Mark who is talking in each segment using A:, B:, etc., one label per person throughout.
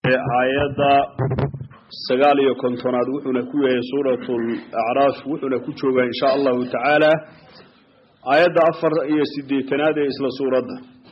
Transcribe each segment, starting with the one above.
A: aayadda sagaal iyo kontonaad wuxuuna ku yahay suuratu acraaf wuxuuna ku joogaa in sha allahu tacaala aayadda afar iyo sideetanaad ee isla suuradda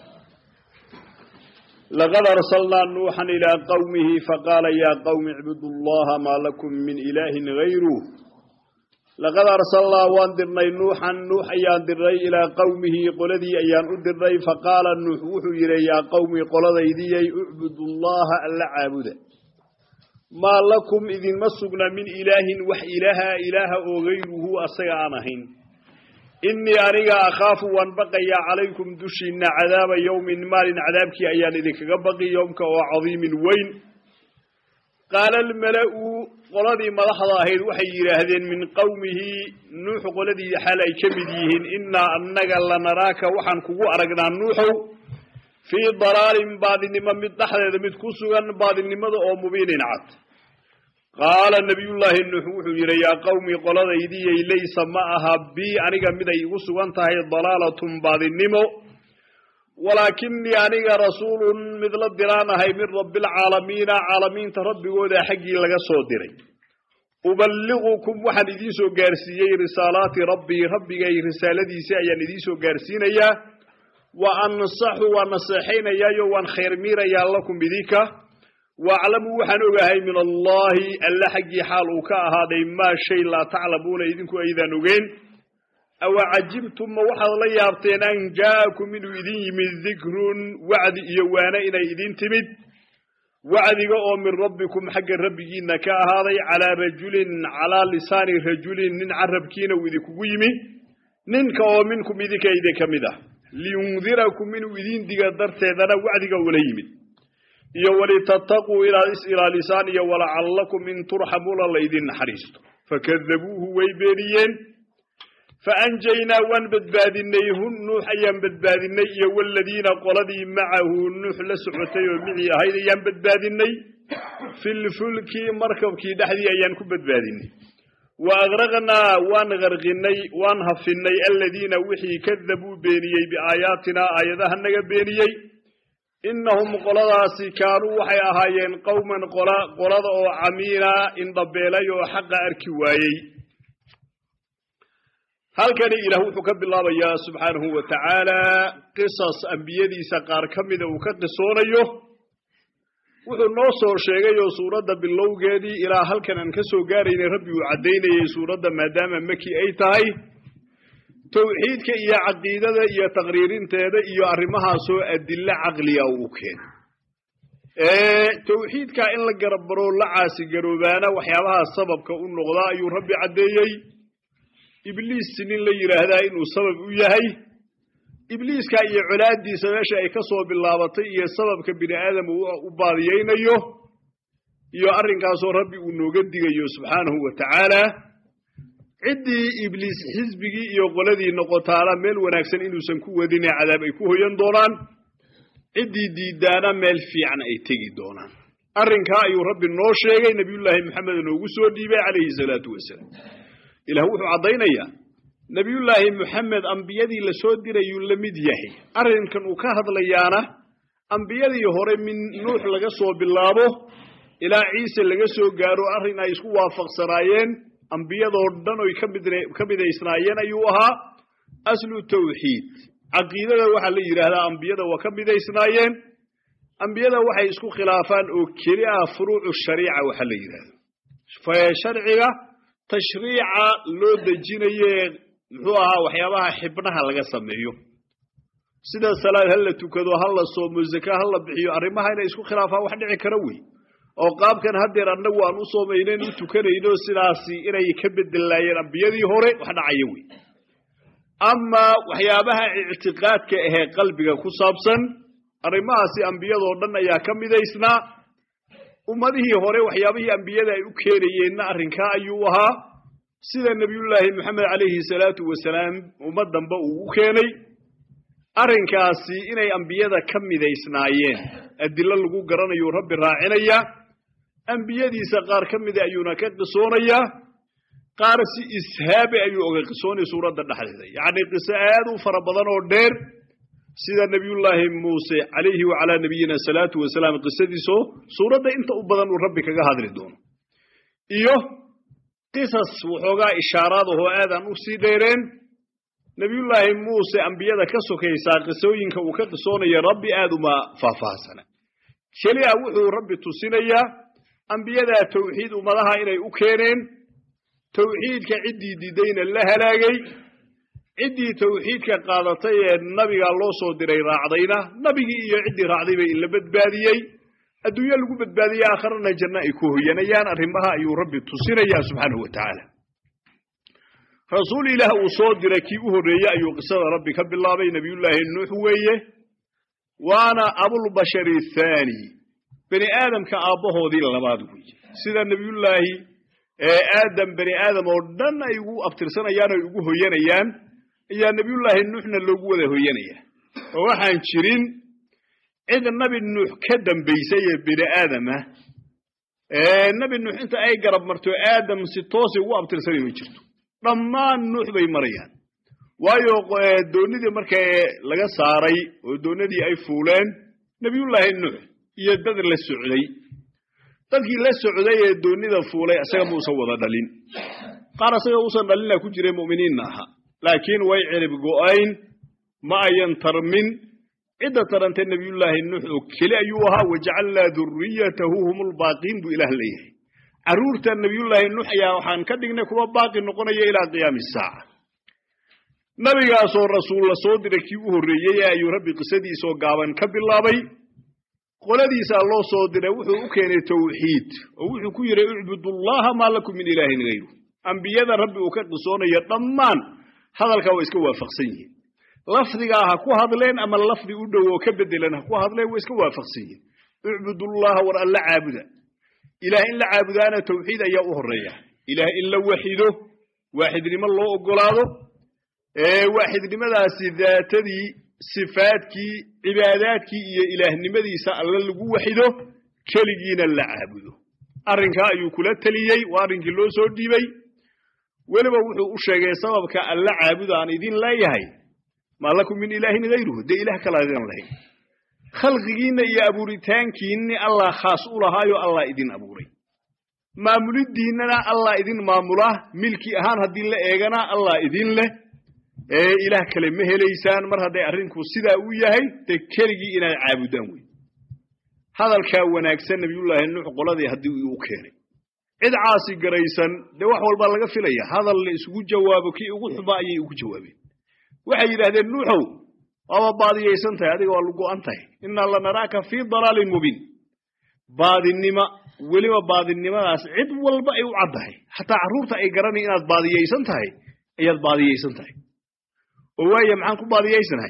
A: laqad arsalnaa nuuxan ilaa qowmihi faqaala yaa qowmi icbudu llaha maa lakum min ilaahin gayruh laqad arsalnaa waan dirnay nuuxan nuux ayaan dirnay ilaa qowmihi qoladii ayaan u dirnay faqaala nuux wuxuu yidhi yaa qowmi qoladaydiyay ucbudu llaha alla caabuda maa lakum idinma sugna min ilaahin wax ilaaha ilaaha oo gayruhu asaga aan ahayn innii aniga akhaafu waan baqayaa calaykum dushiinna cadaaba yowmin maalin cadaabkii ayaan idinkaga baqi yowmka oo cadiimin weyn qaala almala'u qoladii madaxda ahayd waxay yidhaahdeen min qowmihi nuux qoladii xaal ay ka mid yihiin innaa annaga lanaraaka waxaan kugu aragnaa nuuxow fii dalaalin baadinimo mid dhexdeeda mid ku sugan baadinimada oo mubiinin cad qaala nabiyullaahi nuux wuxuu yidhi yaa qowmi qoladaydiyay laysa ma aha bii aniga miday igu sugan tahay dalaalatun baadinimo walaakinii aniga rasuulun mid la diraan ahay min rabbialcaalamiina caalamiinta rabbigooda xaggii laga soo diray uballigukum waxaan idiin soo gaarsiiyey risaalaati rabbii rabbigay risaaladiisi ayaan idiin soo gaarsiinayaa wa ansaxu waan naseexaynayaayo waan khayr miirayaa lakum idinka waaclamu waxaan ogahay min allahi alla xaggii xaal uu ka ahaaday maa shay laa taclamuuna idinku aydaan ogeyn awa cajibtum ma waxaad la yaabteen an jaa'akum inuu idin yimid dikrun wacdi iyo waane inay idin timid wacdiga oo min rabbikum xagga rabbigiina ka ahaaday calaa rajulin calaa lisaani rajulin nin carabkiina uu idinkugu yimi ninka oo minkum idinka idinka mid ah liyundirakum inuu idin diga darteedana wacdiga ula yimid iyo walitataquu inaad is ilaalisaan iyo walacallakum in turxamuuna laydin naxariisto fakadabuuhu way beeniyeen faanjaynaa waan badbaadinay hun nuux ayaan badbaadinay iyo waladiina qoladii macahu nuux la socotay oo micii ahayd ayaan badbaadinay filfulki markabkii dhexdii ayaan ku badbaadinay wa agraqnaa waan qarqinay waan hafinay aladiina wixii kadabuu beeniyey biaayaatinaa aayadaha naga beeniyey innahum qoladaasi kaanuu waxay ahaayeen qowman qolada oo camiina indhabeelay oo xaqa arki waayey halkani ilaah wuxuu ka bilaabayaa subxaanahu wa tacaala qisas ambiyadiisa qaar ka mida uu ka qisoonayo wuxuu noo soo sheegay oo suuradda bilowgeedii ilaa halkan aan ka soo gaaraynay rabbi uu caddaynayay suuradda maadaama maki ay tahay tawxiidka iyo caqiidada iyo taqriirinteeda iyo arrimahaasoo adilo caqliga uu keenay tawxiidka in la garabaro la caasigaroobaana waxyaabaha sababka u noqda ayuu rabbi caddeeyey ibliis nin la yidhaahdaa inuu sabab u yahay ibliiska iyo colaadiisa meesha ay ka soo bilaabatay iyo sababka bini aadam uu u baadiyeynayo iyo arrinkaasoo rabbi uu nooga digayo subxaanahu wa tacaala ciddii ibliis xisbigii iyo qoladii noqotaana meel wanaagsan inuusan ku wadine cadaab ay ku hoyan doonaan ciddii diidaana meel fiican ay tegi doonaan arrinkaa ayuu rabbi noo sheegay nebiyullaahi maxamed noogu soo dhiibay calayhi salaatu wasalaam ilaah wuxuu caddaynayaa nebiyullaahi moxamed ambiyadii la soo dirayuu la mid yahay arrinkan uu ka hadlayaana ambiyadii hore min nuux laga soo bilaabo ilaa ciise laga soo gaaro arrin ay isku waafaqsanaayeen ambiyadoo dhan oy ka midaysnaayeen ayuu ahaa aslu tawxiid caqiidada waxaa la yidhaahdaa ambiyada waa ka midaysnaayeen ambiyada waxay isku khilaafaan oo keli ah furuucu shariica waxaa la yidhahda sharciga tashriica loo dejinaye muxuu ahaa waxyaabaha xibnaha laga sameeyo sida salaad ha la tukado ha la soomo zaka ha la bixiyo arrimaha inay isku khilaafaan wax dhici kara wey oo qaabkan haddeer annagu aan u soomaynen u tukanayno sidaasi inay ka bedelaayeen ambiyadii hore wax dhacaya wey amaa waxyaabaha ictiqaadka ahee qalbiga ku saabsan arrimahaasi ambiyadoo dhan ayaa ka midaysnaa ummadihii hore waxyaabihii ambiyada ay u keenayeenna arrinkaa ayuu ahaa sida nebiyullaahi moxamed calayhi salaatu wasalaam ummad damba uu u keenay arrinkaasi inay ambiyada ka midaysnaayeen adilo lagu garanayuu rabbi raacinaya ambiyadiisa qaar ka mida ayuuna ka qisoonayaa qaar si ishaabe ayuu oga qisoonay suuradda dhexdeeda yacni qiso aad u fara badan oo dheer sida nebiyullaahi muuse calayhi wacalaa nabiyina salaatu wasalaam qisadiisoo suuradda inta u badan uu rabbi kaga hadli doono iyo qisas waxoogaa ishaaraad ahoo aadaan u sii dheereen nebiyullaahi muuse ambiyada ka sokaysaa qisooyinka uu ka qisoonayo rabbi aad uma faahfaahsana keliya wuxuu rabbi tusinayaa ambiyadaa tawxiid ummadaha inay u keeneen tawxiidka ciddii diidayna la halaagay ciddii tawxiidka qaadatay ee nabiga loo soo diray raacdayna nabigii iyo ciddii raacday bay inla badbaadiyey adduunyo lagu badbaadiyey aakharana janno ay ku hoyanayaan arrimaha ayuu rabbi tusinayaa subxaanahu wa tacaala rasuul ilaah uu soo diray kii u horreeyey ayuu qisada rabbi ka bilaabay nebiyullaahi nuux weeye waana abulbashari thaani bani aadamka aabbahoodii labaad weeye sida nebiyullaahi aadam bani aadam oo dhan ay ugu abtirsanayaan oy ugu hoyanayaan ayaa nebiyullaahi nuuxna loogu wada hoyanaya oo waxaan jirin cid nabi nuux ka dambaysay ee bini aadamah nebi nuux inta ay garab marto aadam si toosay ugu abtirsanay ma jirto dhammaan nuux bay marayaan waayo doonidii marka laga saaray oo doonadii ay fuuleen nebiyullaahi nuux iyo dad la socday dadkii la socday ee doonida fuulay isaga muusan wada dhalin qaar isaga uusan dhalina ku jiray mu'miniinna aha laakiin way cirib go'ayn ma ayan tarmin cidda tarantay nebiyullaahi nuux oo keli ayuu ahaa wajacalnaa duriyatahu hum lbaaqiin buu ilaah leeyahay carruurta nebiyullaahi nuux ayaa waxaan ka dhignay kuwa baaqi noqonaya ilaa qiyaami saaca nabigaasoo rasuul la soo diray kii u horreeyey ayuu rabbi qisadiisoo gaaban ka bilaabay qoladiisaa loo soo diray wuxuu u keenay tawxiid oo wuxuu ku yidhi ucbudullaha maa lakum min ilaahin hayru ambiyada rabbi uu ka qisoonayo dhammaan hadalkaa waa iska waafaqsan yihiin lafdigaa ha ku hadleen ama lafdi u dhow oo ka bedelan ha ku hadleen waa iska waafaqsan yihiin ucbudullaha war alla caabuda ilaah in la caabudaana tawxiid ayaa u horeeya ilaah in la waxido waaxidnimo loo ogolaado waaxidnimadaasi daatadii sifaadkii cibaadaadkii iyo ilaahnimadiisa alla lagu waxido keligiina la caabudo arrinkaa ayuu kula teliyey waa arrinkii loo soo dhiibay weliba wuxuu u sheegay sababka alla caabuda aan idin leeyahay maa lakum min ilaahin hayruhu dee ilaah kala idan lahayn khalqigiinna iyo abuuritaankiinni allah khaas u lahaayo allah idin abuuray maamuliddiinnana allah idin maamula milki ahaan haddii la eegana allah idin leh ee ilaah kale ma helaysaan mar hadday arrinku sidaa u yahay dee keligii inaad caabudaan wey hadalkaa wanaagsan nabiyullaahi nuux qoladii haddii uu u keenay cid caasi garaysan dee wax walbaa laga filaya hadal la isugu jawaabo kii ugu xuba ayay ugu jawaabeen waxay yidhaahdeen nuuxow waaba baadiyaysan tahay adiga waa lugo'an tahay innaa lanaraaka fii dalaalin mubiin baadinima weliba baadinimadaas cid walba ay u caddahay xataa carruurta ay garanay inaad baadiyaysan tahay ayaad baadiyaysan tahay oo waaya maxaan ku baadiyaysanahay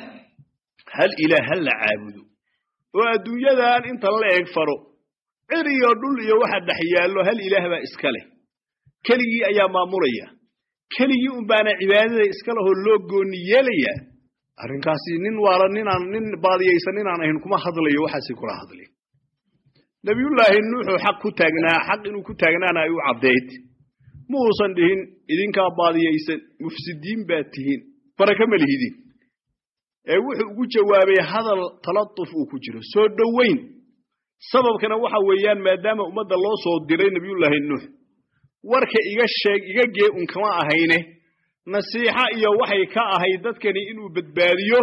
A: hal ilaah hal la caabudo oo adduunyadan inta la eg faro cir iyo dhul iyo waxa dhex yaallo hal ilaah baa iska leh keligii ayaa maamulaya keligii un baana cibaadada iska lehoo loo gooni yeelaya arrinkaasi nin waala ninaan nin baadiyaysan ninaan ahayn kuma hadlayo waxaasi kula hadlay nebiyullaahi nuuxuu xaq ku taagnaa xaq inuu ku taagnaana ay u caddayd ma uusan dhihin idinkaa baadiyaysan mufsidiin baad tihiin baraka ma lihidin ee wuxuu ugu jawaabay hadal talatuf uu ku jiro soo dhoweyn sababkana waxa weeyaan maadaama ummadda loo soo diray nebiyullaahi nuux warka iga sheeg iga gee un kama ahayne nasiixa iyo waxay ka ahayd dadkani inuu badbaadiyo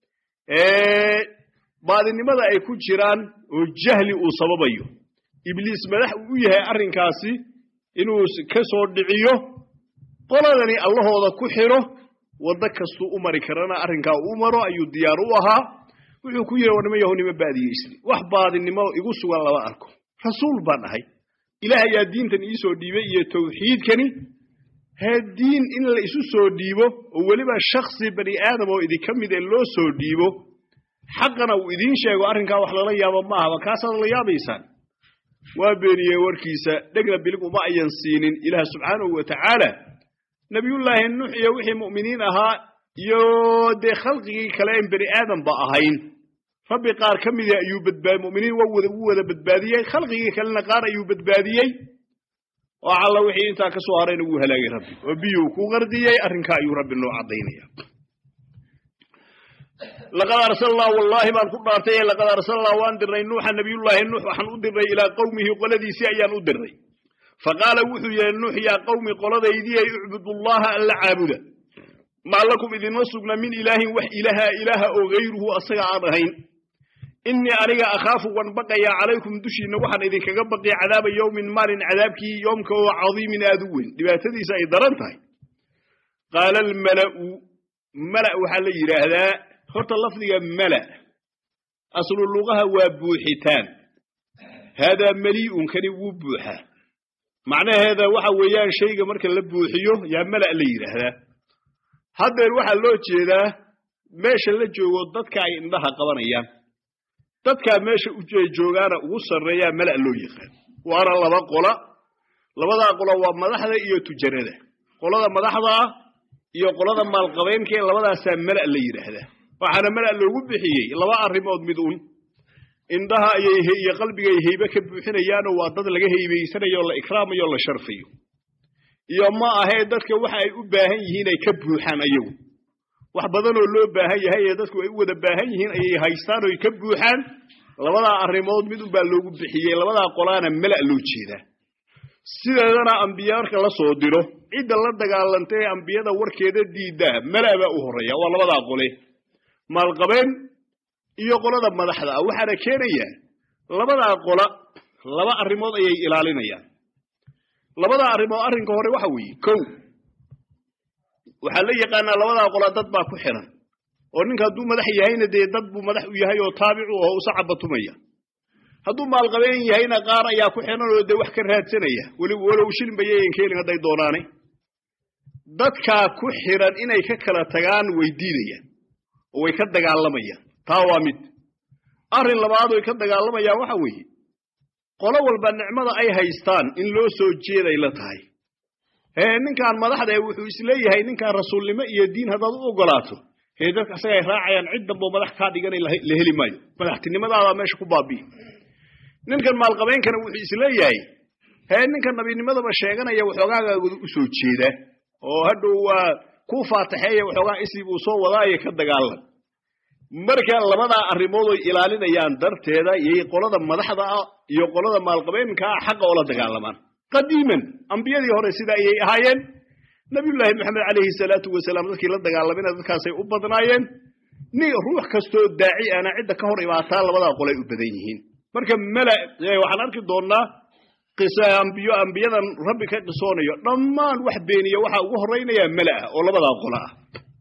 A: baadinimada ay ku jiraan oo jahli uu sababayo ibliis madax uu u yahay arrinkaasi inuu ka soo dhiciyo qoladani allahooda ku xidho waddo kastuu u mari karana arrinkaa uu maro ayuu diyaar u ahaa wuxuu ku yidhi warnimo yahow nima baadiyeysni wax baadinimo igu sugan lama arko rasuul baan ahay ilaah ayaa diintan iisoo dhiibay iyo tawxiidkani hee diin in la isu soo dhiibo oo weliba shaksi bani aadam oo idinka mid ee loo soo dhiibo xaqana uu idiin sheego arrinkaa wax lala yaabo ma ahaba kaasaad la yaabaysaan waa beeniyey warkiisa dhegna bilig uma ayan siinin ilaah subxaanahu wa tacaala nebiyullaahi nuux iyo wixii mu'miniin ahaa iyo dee khalqigii kale en bani aadamba ahayn rabbi qaar ka mida ayuu badbaadi mu'miniin waa wada u wada badbaadiyey khalqigii kalena qaar ayuu badbaadiyey oo alla wixii intaa ka soo harayna wuu halaagay rabbi oo biyuu ku qardiyey arrinkaa ayuu rabbi noo caddaynaya laqad arsalnaa wallaahi baan ku dhaartay laqad arsalnaa waan dirnay nuuxa nabiyullaahi nuux waxaan u dirnay ilaa qowmihi qoladiisii ayaan u dirnay faqaala wuxuu yidhi nuux yaa qowmi qoladaydii ay ucbudullaha alla caabuda maa lakum idinma sugna min ilaahin wax ilaha ilaaha oo hayruhu asaga aan ahayn innii aniga akhaafu waan baqayaa calaykum dushiinna waxaan idinkaga baqiya cadaaba yowmin maalin cadaabkii yoomka oo cadiimin aad u weyn dhibaatadiisa ay daran tahay qaala almala'u mala waxaa la yidhaahdaa horta lafdiga mala aslu lugaha waa buuxitaan haadaa mali'un kani wuu buuxaa macnaheeda waxa weeyaan shayga marka la buuxiyo yaa mala la yidhaahdaa haddeer waxaa loo jeedaa meesha la joogo dadka ay indhaha qabanayaan dadkaa meesha joogaana ugu sarreeyaa mala loo yaqaan waana laba qola labadaa qola waa madaxda iyo tujarada qolada madaxda ah iyo qolada maalqabeynka ee labadaasaa mala la yidhaahdaa waxaana mala loogu bixiyey laba arrimood mid un indhaha ayay iyo qalbigay heybe ka buuxinayaanoo waa dad laga heybaysanayo la ikraamayo la sharfayo iyo ma ahee dadka waxa ay u baahan yihiin ay ka buuxaan ayagu wax badanoo loo baahan yahay ee dadku ay u wada baahan yihiin ayay haystaan oo ay ka buuxaan labadaa arrimood mid unbaa loogu bixiyey labadaa qolaana mala loo jeedaa sideedana ambiya marka la soo diro cidda la dagaalanta ee ambiyada warkeeda diiddaa mala baa u horreeya waa labadaa qole maalqabeen iyo qolada madaxda ah waxaana keenayaa labadaa qola laba arrimood ayay ilaalinayaan labadaa arrimood arrinka hore waxa weeye kow waxaa la yaqaanaa labadaa qola dad baa ku xiran oo ninka hadduu madax yahayna dee dad buu madax u yahay oo taabicu oo usa cabatumaya hadduu maalqabeen yahayna qaar ayaa ku xiran oo dee wax ka raadsanaya walow shilin bayayan ka helin hadday doonaane dadkaa ku xiran inay ka kala tagaan way diidayaan oo way ka dagaalamayaan taa waa mid arrin labaad oy ka dagaalamayaan waxa weeye qolo walba nicmada ay haystaan in loo soo jeeday la tahay hee ninkaan madaxda ee wuxuu isleeyahay ninkaan rasuulnimo iyo diin haddaad u ogolaato hee dadka asaga ay raacayaan cid damboo madax kaa dhiganay la heli maayo madaxtinimadaada meesha ku baabi'i ninkan maalqabeynkana wuxuu isleeyahay hee ninkan nabinimadaba sheeganaya waxoogaagaagoda u soo jeeda oo hadhow waa ku faataxeeya waxoogaa isib uu soo wadaayo ka dagaalan marka labadaa arrimood oy ilaalinayaan darteeda yay qolada madaxda ah iyo qolada maalqabeenka ah xaqa oola dagaalamaan qadiiman ambiyadii hore sida ayay ahaayeen nabiyullaahi maxamed calayhi salaatu wasalaam dadkii la dagaalamina dadkaasay u badnaayeen ni ruux kastoo daaci ana cidda ka hor imaataa labadaa qolay u badan yihiin marka mala waxaan arki doonnaa ambiyo ambiyadan rabbi ka qisoonayo dhammaan wax beeniya waxaa ugu horraynayaa mala ah oo labadaa qola ah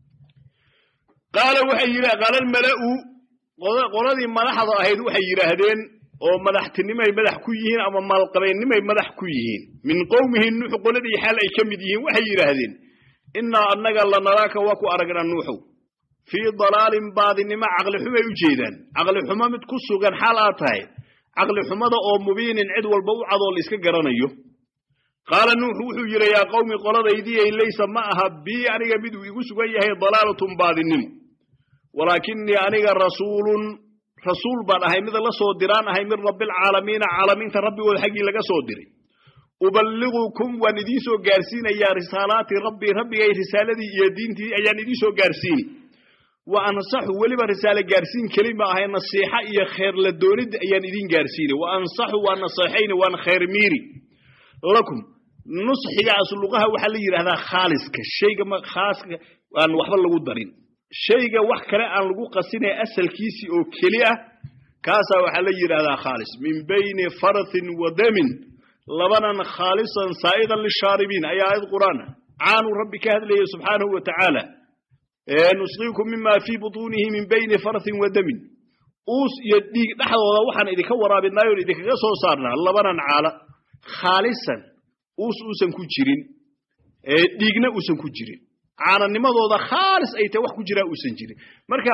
A: qaala waxay yidhi qaala almala'u qoladii madaxda ahayd waxay yidhaahdeen oo madaxtinimay madax ku yihiin ama maalqabeennimay madax ku yihiin min qowmihi nuux qoladii xaal ay ka mid yihiin waxay yidhaahdeen innaa annaga lanaraaka waa ku aragnaa nuuxow fii dalaalin baadinimo caqli xumay u jeedaan caqli xumo mid ku sugan xaal aad tahay caqli xumada oo mubiinin cid walba u cadoo la iska garanayo qaala nuuxu wuxuu yidhi yaa qowmi qoladaydii laysa ma aha bii aniga miduu igu sugan yahay dalaalatun baadinimo walaakinii aniga rasuulun rasuul baan ahay mid la soo diraan ahay min rabbialcaalamiina caalamiinta rabbigooda xaggii laga soo diray uballigukum waan idiin soo gaarsiinayaa risaalaati rabbii rabbigay risaaladii iyo diintii ayaan idiin soo gaarsiini wa ansaxu weliba risaale gaarsiin keli ma ahay nasiixa iyo kheer la doonid ayaan idiin gaarsiini wa ansaxu waa naseexayni waan khayr miiri lakum nusxiga asluqaha waxaa la yidhahdaa khaaliska shayga khaaska aan waxba lagu darin shayga wax kale aan lagu qasinay asalkiisii oo keli ah kaasaa waxaa la yidhahdaa khaalis min bayni farathin wa damin labanan khaalisan saa'idan lishaaribiin ayaa aayad qur'aan caanuu rabbi ka hadlayay subxaanahu wa tacaala nusqiikum mima fii butuunihi min bayni farathin wa damin uus iyo dhiig dhexdooda waxaan idinka waraabinay oon idinkaga soo saarnaa labanan caala khaalisan uus uusan ku jirin dhiigna uusan ku jirin caananimadooda khaalis ay tahay wax ku jiraa uusan jirin marka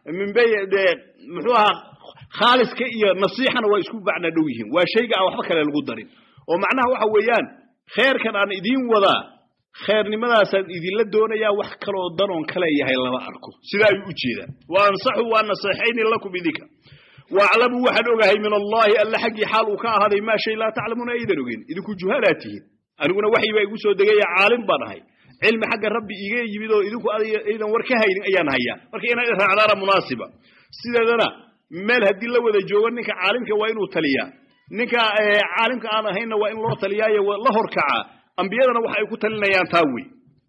A: muxuu ahaa khaaliska iyo nasiixana waa isku bacna dhow yihiin waa shayga aan waxba kale lagu darin oo macnaha waxa weeyaan kheerkan aan idiin wadaa kheernimadaasaan idinla doonayaa wax kaloo danoon kale yahay lama arko sidaa ayuu u jeedaa wa ansaxu waa naseexayni lakum idinka waaclamuu waxaan ogahay min allaahi alla xaggii xaal uu ka ahaaday maa shay laa taclamuuna aydan ogeyn idinku juhalaa tihiin aniguna waxyi baa igu soo degaya caalim baan ahay cilmi xagga rabbi iiga yimid oo idinku aydan war ka haynin ayaan hayaa marka inaad raacdaana munaasiba sideedana meel haddii la wada joogo ninka caalimka waa inuu taliyaa ninka caalimka aan ahaynna waa in loo taliyaayo la horkacaa ambiyadana waxa ay ku talinayaan taa wey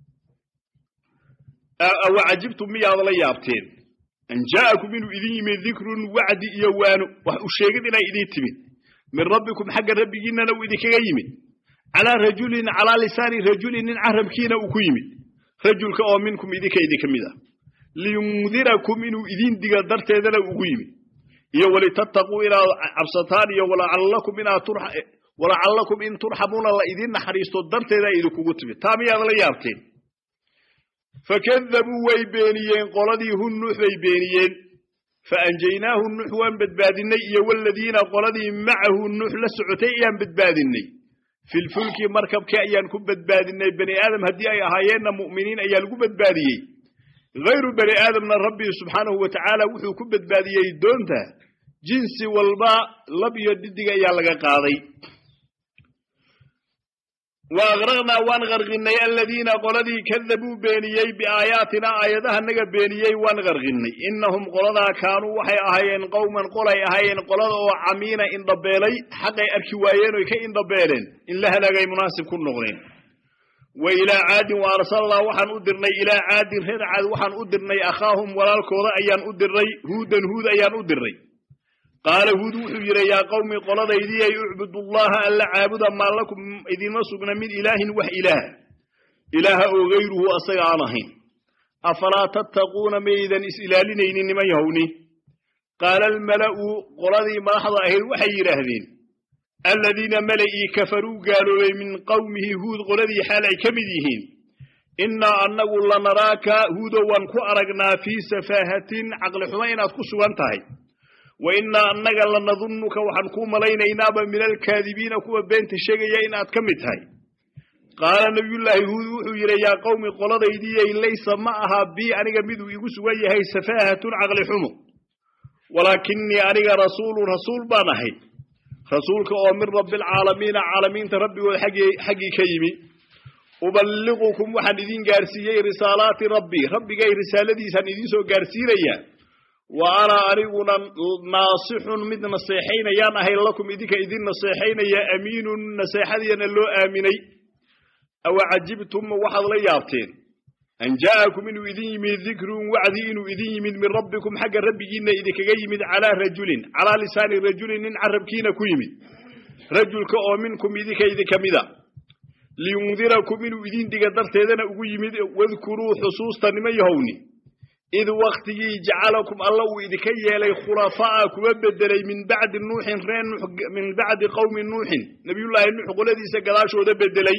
A: awacajibtum miyaad la yaabteen an jaa'akum inuu idin yimid dikrun wacdi iyo waano wax u sheegid inay idiin timid min rabbikum xagga rabbigiinnana uu idinkaga yimid calaa rajulin calaa lisaani rajulin nin carabkiina uu ku yimid rajulka oo minkum idinka idinka mid ah liyundirakum inuu idiin diga darteedana ugu yimid iyo walitattaquu inaad cabsataan iyo walacallakum inaad walacallakum in turxamuuna la idiin naxariisto darteeda idinkugu timid taa miyaad la yaabteen fakadabuu way beeniyeen qoladii hu nuux bay beeniyeen faanjaynaahu nuux waan badbaadinay iyo waladiina qoladii macahu nuux la socotay ayaan badbaadinay filfulki markabkii ayaan ku badbaadinay bani aadam haddii ay ahaayeenna mu'miniin ayaa lagu badbaadiyey hayru bani aadamna rabbi subxaanahu wa tacaala wuxuu ku badbaadiyey doonta jinsi walba lab iyo dhidig ayaa laga qaaday wa agraqnaa waan qarqinay aladiina qoladii kadabuu beeniyey biaayaatina aayadahanaga beeniyey waan qarqinay innahum qoladaa kaanuu waxay ahaayeen qowman qolay ahaayeen qolada oo camiina indhabeelay xaqay arki waayeen oy ka indhabeeleen in la halaagay munaasib ku noqdeen wa ilaa caadin wa arsalnaa waxaan u dirnay ilaa caadin reer caad waxaan u dirnay akhaahum walaalkooda ayaan u dirnay huudan huud ayaan u dirnay qaala huud wuxuu yidhi yaa qowmi qoladaydii ay ucbudullaha alla caabuda maa lakum idinma sugna min ilaahin wax ilaah ilaaha oo gayruhu asaga aan ahayn afalaa tattaquuna maydan is ilaalinaynin niman yahowni qaala almala'u qoladii madaxda ahayd waxay yidhaahdeen aladiina mala'ii kafaruu gaaloobay min qowmihi huud qoladii xaal ay ka mid yihiin innaa annagu lanaraaka huudo waan ku aragnaa fii safaahatin caqlixumo inaad ku sugan tahay wa innaa annaga lanadunnuka waxaan kuu malaynaynaba min alkaadibiina kuwa beenta sheegaya inaad ka mid tahay qaala nabiyullaahi huud wuxuu yidhi yaa qowmi qoladaydiyay laysa ma aha bii aniga miduu igu sugan yahay safaahatun caqli xumo walaakinii aniga rasuulun rasuul baan ahay rasuulka oo min rabbialcaalamiina caalamiinta rabbigood xaggii ka yimi uballiqukum waxaan idin gaarsiiyey risaalaati rabbii rabbigay risaaladiisaan idiin soo gaarsiinayaa wa ana aniguna naasixun mid naseexaynayaan ahay lakum idinka idin naseexaynaya amiinun naseexadiina loo aaminay awa cajibtum waxaad la yaabteen an jaa'akum inuu idin yimid dikrun wacdi inuu idin yimid min rabbikum xagga rabbigiinna idinkaga yimid calaa rajulin calaa lisaani rajulin nin carabkiina ku yimid rajulka oo minkum idinka idinka mida liyundirakum inuu idin diga darteedana ugu yimid wadkuruu xusuusta nima yahowni id waktigii jacalakum alla uu idinka yeelay khulafaa'a kuwa bedelay min bacdi nuuxin ree min bacdi qowmi nuuxin nabiyullaahi nuux qoladiisa gadaashooda bedelay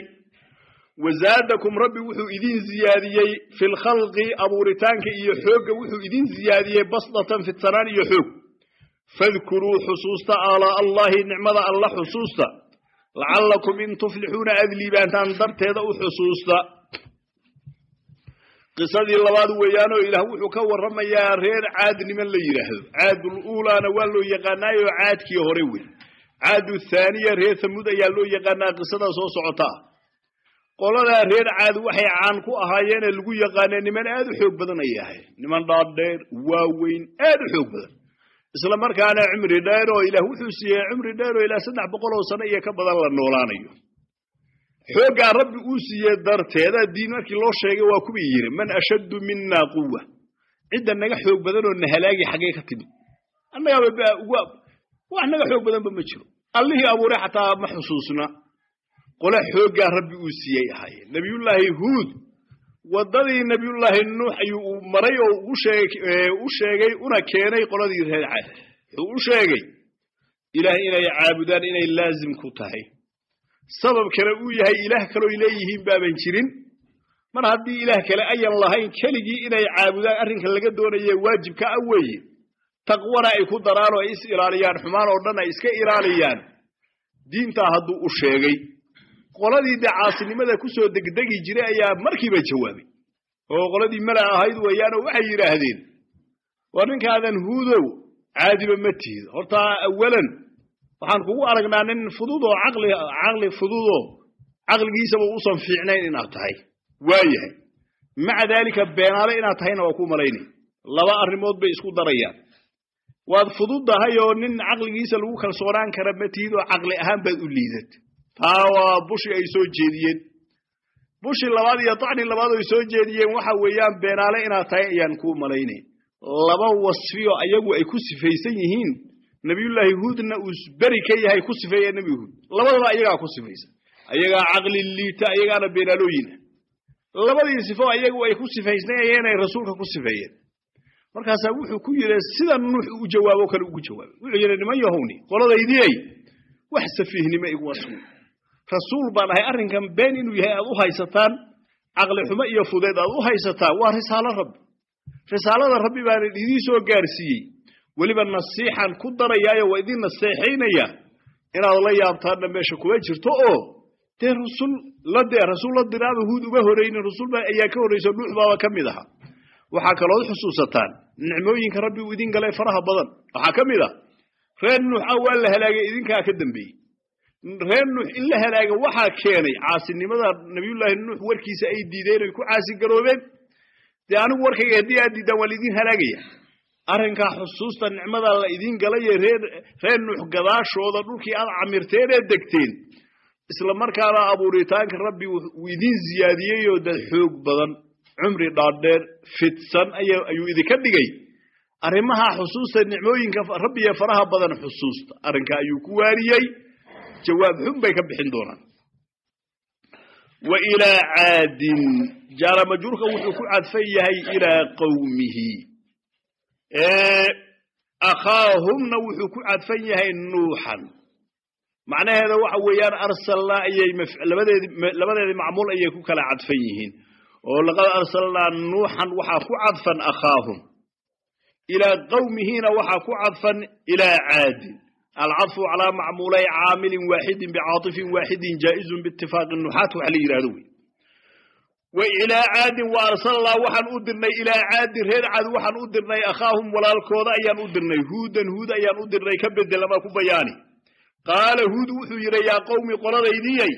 A: wazaadakum rabbi wuxuu idin ziyaadiyey fi lkhalqi abuuritaanka iyo xoogga wuxuu idin ziyaadiyey basdatan fidsanaan iyo xoog fadkuruu xusuusta aalaa allahi nicmada alla xusuusta lacallakum in tuflixuuna aad liibaantaan darteeda u xusuusta qisadii labaad weeyaanoo ilaah wuxuu ka warramayaa reer caad niman la yidhaahdo caadul uulaana waa loo yaqaanaayoo caadkii hore wey caadu thaaniya reer thamuud ayaa loo yaqaanaa qisada soo socota qoladaa reer caad waxay caan ku ahaayeenee lagu yaqaanee niman aad u xoog badan ayay ahayd niman dhaadheer waaweyn aad u xoog badan isla markaana cumri dheer oo ilaah wuxuu siiyey cumri dheer oo ilaa saddex boqol oo sano iyo ka badan la noolaanayo xooggaa rabbi uu siiyey darteeda diin markii loo sheegay waa kuwii yidhi man ashaddu minna quwa cidda naga xoog badan oo na halaagi xaggee ka timid annagaba wax naga xoog badanba ma jiro allihii abuuray xataa ma xusuusna qole xooggaa rabbi uu siiyey ahaayeen nebiyullaahi huud waddadii nebiyullaahi nuux ayuu maray oo u sheegay una keenay qoladii reer caad wuxuu u sheegay ilaah inay caabudaan inay laazim ku tahay sabab kale uu yahay ilaah kalooy leeyihiin baaban jirin mar haddii ilaah kale ayan lahayn keligii inay caabudaan arrinka laga doonaye waajibka ah weeye taqwana ay ku daraan oo ay is ilaaliyaan xumaan oo dhan ay iska ilaaliyaan diintaa hadduu u sheegay qoladii dee caasinimada ku soo degdegi jiray ayaa markiiba jawaabay oo qoladii mala ahayd weeyaanoo waxay yidhaahdeen war ninkaadan huudow caadiba ma tihid hortaa awalan waxaan kugu aragnaa nin fudud oo caqli caqli fududoo caqligiisaba uusan fiicnayn inaad tahay waayahay maca daalika beenaale inaad tahayna waa ku malaynay laba arrimood bay isku darayaan waad fududdahay oo nin caqligiisa lagu kalsoonaan kara ma tihid oo caqli ahaan baad u liidat taa waa bushi ay soo jeediyeen bushi labaad iyo dacni labaad ay soo jeediyeen waxa weeyaan beenaale inaad tahay ayaan kuu malaynay laba wasfiyo ayagu ay ku sifaysan yihiin nabiyullaahi huudna uu beri ka yahay ku sifeeya nebi huud labadaba ayagaa ku sifaysan ayagaa caqli liita ayagaana beenaalooyina labadii sifo ayagu ay ku sifaysnayeen ay rasuulka ku sifeeyeen markaasaa wuxuu ku yidhi sida nuux u jawaabo kale ugu jawaabay wuxuu yidhi niman yahowni qoladaydiyey wax safiihnimo iguma sugna rasuul baan ahay arrinkan been inuu yahay aad u haysataan caqli xumo iyo fudeed aad u haysataan waa risaalo rabbi risaalada rabbi baan idiin soo gaarsiiyey weliba nasiixan ku darayaayo waa idin naseexaynaya inaad la yaabtaanna meesha kuma jirto oo dee rusul la dee rasuul la diraaba huud uga horaynin rasuul baa ayaa ka horrayso nuux baaba ka mid aha waxaa kalood xusuusataan nicmooyinka rabbi uu idin galay faraha badan waxaa ka mid ah reer nuux ah waa la halaagay idinkaa ka dambeeyey reer nuux in la halaaga waxaa keenay caasinimada nabiyullaahi nuux warkiisa ay diideen oy ku caasigaroobeen dee anigu warkayga haddii aad diidaan waa laidin halaagaya arrinkaa xusuusta nicmada la idin galaye reer reer nuux gadaashooda dhulkii aad camirteen ee degteen isla markaana abuuritaanka rabbi wuu idin ziyaadiyey oo dad xoog badan cumri dhaadheer fidsan ayuu idinka dhigay arrimaha xusuusta nicmooyinka rabbiye faraha badan xusuusta arrinka ayuu ku waariyey jawaab xun bay ka bixin doonaan wa ilaa caadin jaara majruurka wuxuu ku cadfan yahay ilaa qowmihi akhaahumna wuxuu ku cadfan yahay nuuxan macnaheeda waxa weeyaan arsalnaa ayay labadeedi labadeedii macmuul ayay ku kala cadfan yihiin oo laqad arsalnaa nuuxan waxaa ku cadfan akhaahum ilaa qowmihiina waxaa ku cadfan ilaa caadin alcadfu calaa macmuulay caamilin waaxidin bicaatifin waaxidin jaa'izun biitifaaqi nuxaat waxa la yidhahdo wey wa ilaa caadin wa arsalnaa waxaan u dirnay ilaa caadin reer caad waxaan u dirnay akhaahum walaalkooda ayaan u dirnay huudan huud ayaan u dirnay ka bedel ama ku bayaani qaala huud wuxuu yidhi yaa qowmi qoladaydiyay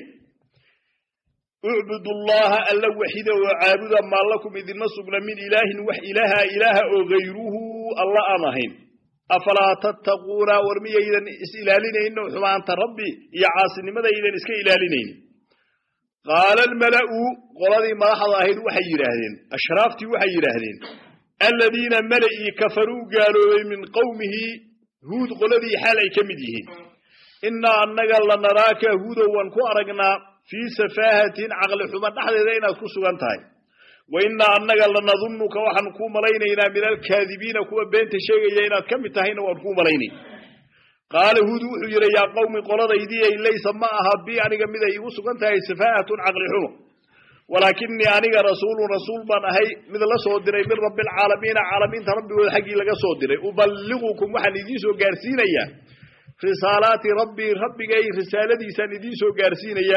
A: ucbudu llaha alla waxida oo caabuda maa lakum idinma sugna min ilaahin wax ilaaha ilaaha oo gayruhu alla aan ahayn afalaa tattaquuna war miyaydan is ilaalinayno xumaanta rabbi iyo caasinimadaydan iska ilaalinaynin qaala almala'u qoladii madaxda ahayd waxay yidhaahdeen ashraaftii waxay yidhaahdeen aladiina mala'ii kafaruu gaaloobay min qowmihi huud qoladii xaal ay ka mid yihiin innaa annaga lanaraaka huudow waan ku aragnaa fii safaahatin caqli xumo dhexdeeda inaad ku sugan tahay wa innaa annaga lanadunnuka waxaan kuu malaynaynaa min alkaadibiina kuwa beenta sheegaya inaad ka mid tahayna waan kuu malaynay qaala huud wuxuu yidhi yaa qowmi qoladaydii laysa ma aha bi aniga mid ay igu sugan tahay safaahatun caqli xumo walaakinii aniga rasuulun rasuul baan ahay mid la soo diray min rabbi alcaalamiina caalamiinta rabbigooda xaggii laga soo diray uballigukum waxaan idiin soo gaarsiinayaa risaalaati rabbii rabbigay risaaladiisaan idiin soo gaarsiinaya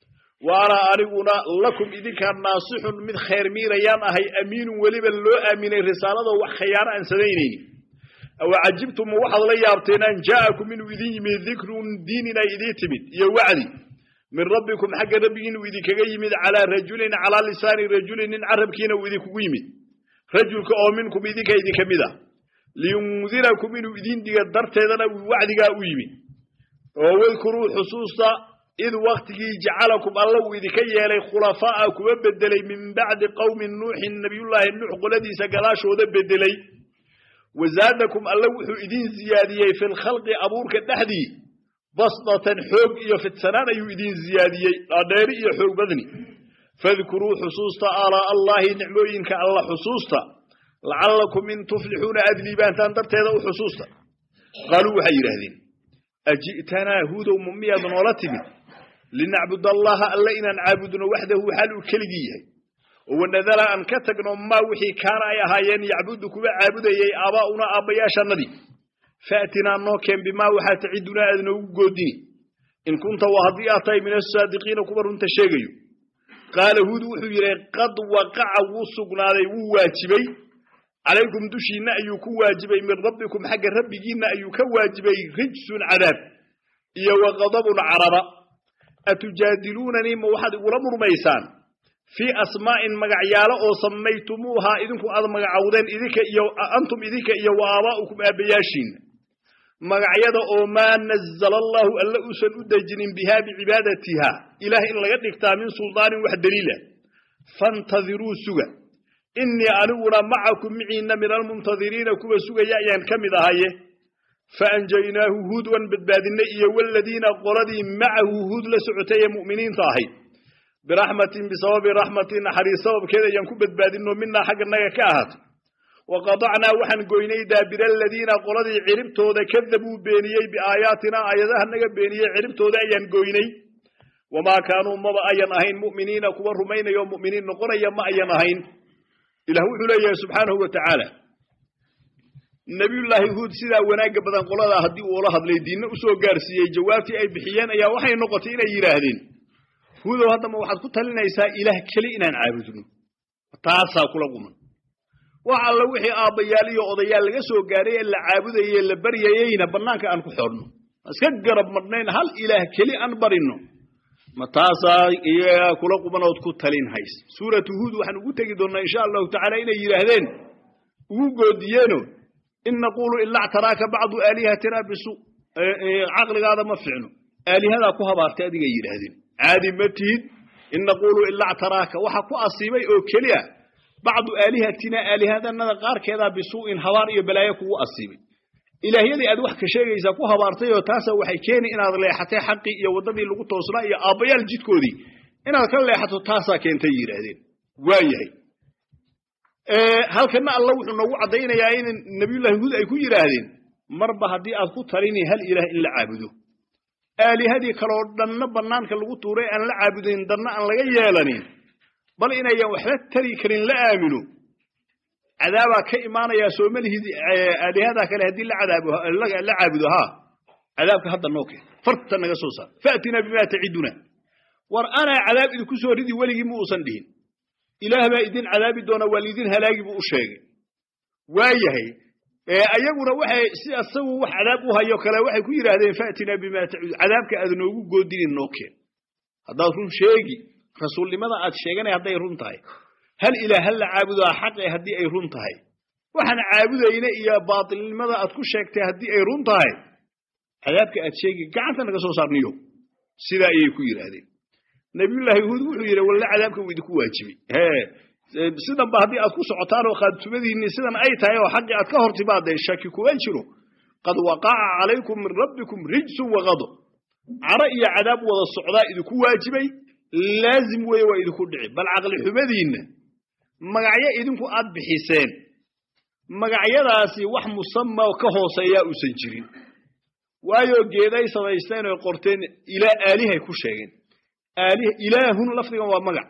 A: waana aniguna lakum idinkaa naasixun mid khayr miirayaan ahay amiinun weliba loo aaminay risaalada wax khayaano aan samaynayni aw cajibtum waxaad la yaabteen an jaa'akum inuu idin yimid dikrun diin inay idiin timid iyo wacdi min rabbikum xagga rabbigi inuu idinkaga yimid calaa rajulin calaa lisaani rajulin nin carabkiina uu idinkugu yimid rajulka oo minkum idinka idinka mid ah liyundirakum inuu idin diga darteedana wacdigaa u yimid oo wadkuruu xusuusta id waktigii jacalakum alla uu idinka yeelay khulafaa'a kuwa bedelay min bacdi qowmi nuuxin nabiyullaahi nuux qoladiisa gadaashooda bedelay wazaadakum alla wuxuu idin ziyaadiyey fi lkhalqi abuurka dhexdii basdatan xoog iyo fidsanaan ayuu idin ziyaadiyey dhaadheeri iyo xoog badni fadkuruu xusuusta aalaa allaahi nicmooyinka alla xusuusta lacallakum in tuflixuuna aad liibaantaan darteeda u xusuusta qaaluu waxay yidhaahdeen aji'tanaa huudow ma miyaad noola timid linacbud allaha alla inaan caabudno waxdahu xal uu keligii yahay oo wanadala aan ka tagno maa wixii kaana ay ahaayeen yacbudu kuwa caabudayay aabaa'una aabbayaashannadii faatinaa noo keen bimaa waxaa tacidunaa aad noogu goodini in kunta waa haddii aad tahay min asaadiqiina kuwa runta sheegayo qaala huud wuxuu yidhi qad waqaca wuu sugnaaday wuu waajibay calaykum dushiinna ayuu ku waajibay min rabbikum xagga rabbigiinna ayuu ka waajibay rijsun cadaab iyo wa qadabun caraba atujaadiluunanii ma waxaad igula murmaysaan fii asmaa'in magacyaalo oo samaytumuuhaa idinku aad magacowdeen idinka iyo antum idinka iyo wa aabaa'ukum aabbayaashiinna magacyada oo maa nazala allaahu alla uusan u dejinin bihaa bicibaadatiha ilaah in laga dhigtaa min suldaanin wax daliila faintadiruu suga innii aniguna macakum miciinna min almuntadiriina kuwa sugaya ayaan ka mid ahaye faanjaynaahu huud waan badbaadinay iyo waladiina qoladii macahu huud la socotay ee mu'miniinta ahayd biraxmatin bisababi raxmatin naxariis sababkeed ayaan ku badbaadino minaa xagganaga ka ahaatay wa qadacnaa waxaan goynay daabira aladiina qoladii ciribtooda kadabuu beeniyey biaayaatinaa aayadaha naga beeniyey ciribtooda ayaan goynay wamaa kaanuu maba ayan ahayn mu'miniina kuwa rumaynayo mu'miniin noqonaya ma ayan ahayn ilah wuxuu leeyahay subxaanahu wa tacaala nebiyullaahi huud sidaa wanaagga badan qoladaa haddii uula hadlay diinna u soo gaarsiiyey jawaabtii ay bixiyeen ayaa waxay noqotay inay yidhaahdeen huudow haddama waxaad ku talinaysaa ilaah keli inaan caabudno taasaa kula quman wax alla wixii aabbayaal iyo odayaal laga soo gaaray ee la caabudayey la baryayeyna bannaanka aan ku xorno iska garab madhnayn hal ilaah keli aan barinno ma taasaa iyagaa kula qumanood ku talin hays suuratu huud waxaan ugu tegi doonnaa insha allahu tacaala inay yidhaahdeen ugu goodiyeeno in naquulu ilaa ctaraaka bacdu aalihatina bisu caqligaada ma ficno aalihadaa ku habaartay adigay yidhaahdeen caadi ma tihid in naquulu ilaa ctaraaka waxa ku asiibay oo keliya bacdu aalihatina aalihadanada qaarkeedaa bisuu'in habaar iyo balaayo kugu asiibay ilaahyadii aad wax ka sheegaysaa ku habaartay oo taasa waxay keeni inaad leexatay xaqii iyo waddadii lagu toosnaa iyo aabbayaal jidkoodii inaad ka leexato taasaa keentay yidhaahdeen waa yahay halkana alla wuxuu noogu caddaynayaa in nabiyullahi huud ay ku yidhaahdeen marba haddii aad ku talini hal ilaah in la caabudo aalihadii kaloo dhanna bannaanka lagu tuuray aan la caabudayn danna aan laga yeelanin bal inayan waxba tari karin la aamino cadaabaa ka imaanayaa soomalihid aalihadaa kale haddii la caabudo haa cadaabka hadda noo keen farta naga soo saar faatinaa bimaa taciduna war anaa cadaab idinku soo ridi weligii ma uusan dhihin ilaah baa idin cadaabi doona waa liidin halaagi buu u sheegay waa yahay ayaguna waxay si asagu wax cadaab u hayo kale waxay ku yidhaahdeen faatinaa bimaa tacudu cadaabka aad noogu goodinin noo keen haddaad run sheegi rasuulnimada aad sheeganay hadday run tahay hal ilaah hal la caabudaa xaqe haddii ay run tahay waxaan caabudayna iyo baatilnimada aad ku sheegtay haddii ay run tahay cadaabka aad sheegi gacanta naga soo saarniyo sidaa ayay ku yidhaahdeen nabiyullaahi huud wuxuu yidhi walle cadaabka wuu idinku waajibay sidanba haddii aad ku socotaan oo qaadtumadiinni sidan ay tahay oo xaqii aad ka hor timaadeen shaki kuma jiro qad waqaca calaykum min rabbikum rijsun waqado caro iyo cadaab wada socdaa idinku waajibay laazim weeye waa idinku dhici bal caqli xumadiinna magacyo idinku aad bixiseen magacyadaasi wax musama ka hooseeyaa uusan jirin waayo geeday samaysteen oy qorteen ilaa aalihay ku sheegeen ilaahun lafdigan waa magac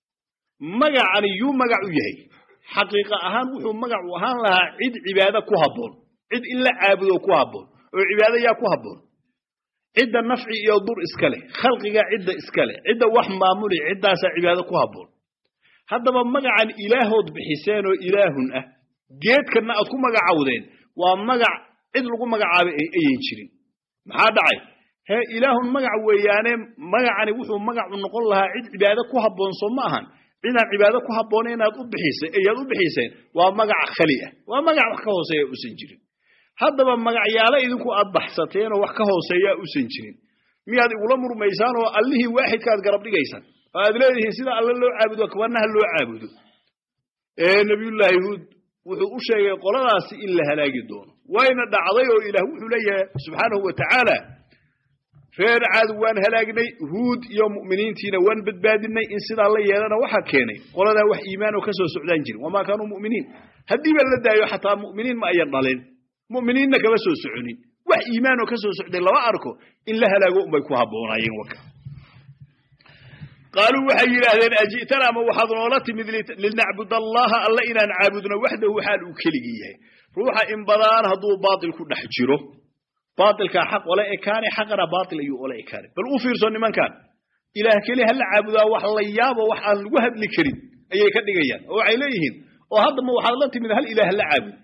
A: magacani yuu magac u yahay xaqiiqa ahaan wuxuu magac u ahaan lahaa cid cibaado ku habboon cid in la caabudo ku habboon oo cibaado yaa ku habboon cidda nafci iyo dur iska leh khalqiga cidda iska leh cidda wax maamuli ciddaasaa cibaado ku habboon haddaba magacan ilaahood bixiseen oo ilaahun ah geedkanna aad ku magacawdeen waa magac cid lagu magacaabay ayan jirin maxaa dhacay hee ilaahun magac weeyaane magacani wuxuu magacu noqon lahaa cid cibaado ku habboon soo ma ahan cidaan cibaado ku habboona inaad u bixisa ayaad u bixiseen waa magac khali ah waa magac wax ka hooseeya usan jirin haddaba magacyaalo idinku aad baxsateenoo wax ka hooseeyaa usan jirin miyaad igula murmaysaan oo allihii waaxidkaaad garab dhigaysaan oo aad leedihiin sida alle loo caabudo kabanaha loo caabudo ee nabiyullaahi huud wuxuu u sheegay qoladaasi in la halaagi doono wayna dhacday oo ilaah wuxuu leeyahay subxaanahu wa tacaala reer caad waan halaagnay huud iyo mu'miniintiina waan badbaadinay in sidaa la yeelana waxaa keenay qoladaa wax iimaan oo ka soo socdaan jirin wamaa kaanuu mu'miniin haddiiba la daayo xataa mu'miniin ma ayan dhaleen mu'miniinna kama soo soconin wax iimaan oo ka soo socday lama arko in la halaago unbay ku habboonaayeen waka qaaluu waxay yidhaahdeen aji'tana ama waxaad noola timid linacbud allaha alla inaan caabudno waxdahu xaal uu keligii yahay ruuxa in badaan hadduu baatil ku dhex jiro baatilkaa xaq ole ekaane xaqana baatil ayuu ole ekaane bal u fiirso nimankan ilaah keli hala caabudaa wax la yaabo wax aan lagu hadli karin ayay ka dhigayaan oo waxay leeyihiin oo haddama waxaad la timid hal ilaah la caabud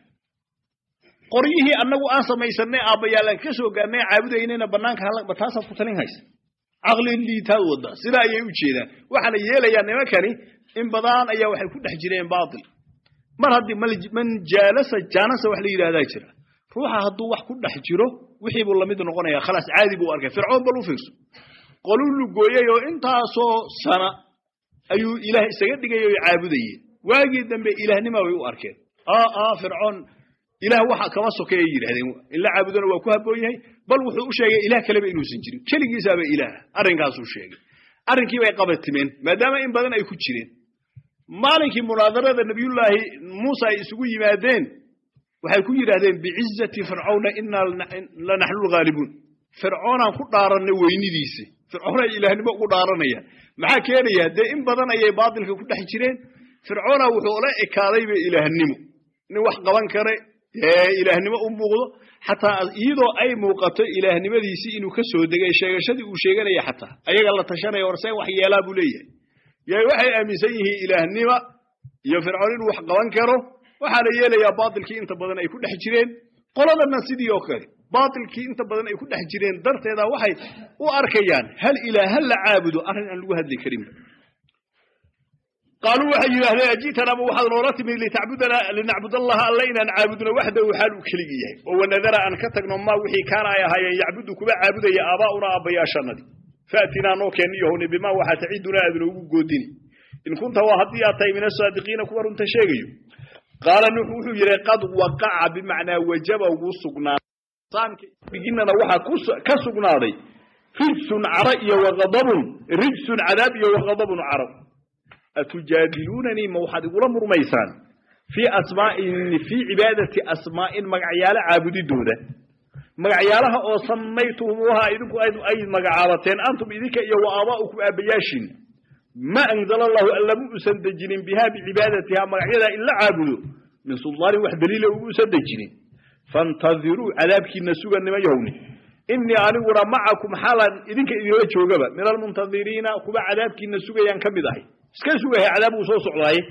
A: qoryihii annagu aan samaysanay aabbayaalaan ka soo gaarnay caabudaynayna bannaanka halba taasaad ku talin haysa
B: caqli liitaa wada sidaa ayay u jeedaan waxaana yeelayaa nimankani in badan ayaa waxay ku dhex jireen baatil mar haddii man jaalasa jaanasa wax la yidhahdaa jira ruuxa hadduu wax ku dhex jiro wixii buu lamid noqonaya khalaas caadi buu arkay fircoon bal u fiirso qoluu lugooyey oo intaasoo sana ayuu ilaah isaga dhigay oo caabudayeen waagii dambe ilaahnima way u arkeen aa fircoon ilaah waxa kama sokeeyay yidhahdeen in la caabudona waa ku habboon yahay bal wuxuu u sheegay ilaah kaleba inuusan jirin keligiisaaba ilaah arrinkaasuu sheegay arrinkii bay qabatimeen maadaama in badan ay ku jireen maalinkii munaadarada nabiyullaahi muusa ay isugu yimaadeen waxay ku yidhahdeen bicizati fircawna inaa lanaxnu lghaalibuun fircoonaan ku dhaaranay weynidiisi fircoon ay ilaahnimo ugu dhaaranayaan maxaa keenaya dee in badan ayay baatilka ku dhex jireen fircoona wuxuu ola ekaadayba ilaahnimo nin wax qaban kare ilaahnimo u muuqdo xataa iyadoo ay muuqato ilaahnimadiisii inuu ka soo degay sheegashadii uu sheeganaya xataa ayaga la tashanaya warseen wax yeelaa buu leeyahay y waxay aaminsan yihiin ilaahnima iyo fircoon inuu wax qaban karo waxaana yeelayaa baatilkii inta badan ay ku dhex jireen qoladana sidii oo kale baatilkii inta badan ay ku dhex jireen darteeda waxay u arkayaan hal ilaah hal la caabudo arrin aan lagu hadli karinba qaaluu waxay yidhaahdeen ajiitanaba waxaad noola timid linacbud allaha alla inaan caabudno waxdahu xaal uu keligi yahay oo wanadara aan ka tagno maa wixii kaana ay ahaayeen yacbudu kuba caabudaya aabaa'una aabbayaashanadii faatinaa noo keenniyahowni bimaa waxaa tacidunaa aad noogu goodini in kunta waa haddii aad tahay min asaadiqiina kuwa runta sheegayo qaala nuux wuxuu yidhi qad waqaca bimacnaa wajaba ugu sugnaabiginnana waxaa ka sugnaaday rijsun caro iyo waqadabun rijsun cadaab iyo waqadabun caro atujaadiluunanii ma waxaad igula murmaysaan fii asmaa'in fii cibaadati asmaa'in magacyaalo caabudidooda magacyaalaha oo samaytumuuha idinku ay magacaabateen antum idinka iyo wa aabaa'ukum aabbayaashin ma anzala allahu allama uusan dejinin bihaa bicibaadatiha magacyadaa in la caabudo min suldaanin wax daliila ugu usan dejinin faintadiruu cadaabkiina suga nima yahowni inii aniguna macakum xaalan idinka idinla joogaba min almuntadiriina kuwa cadaabkiina sugayaan ka mid ahay iska sugahay cadaab uu soo socdaaye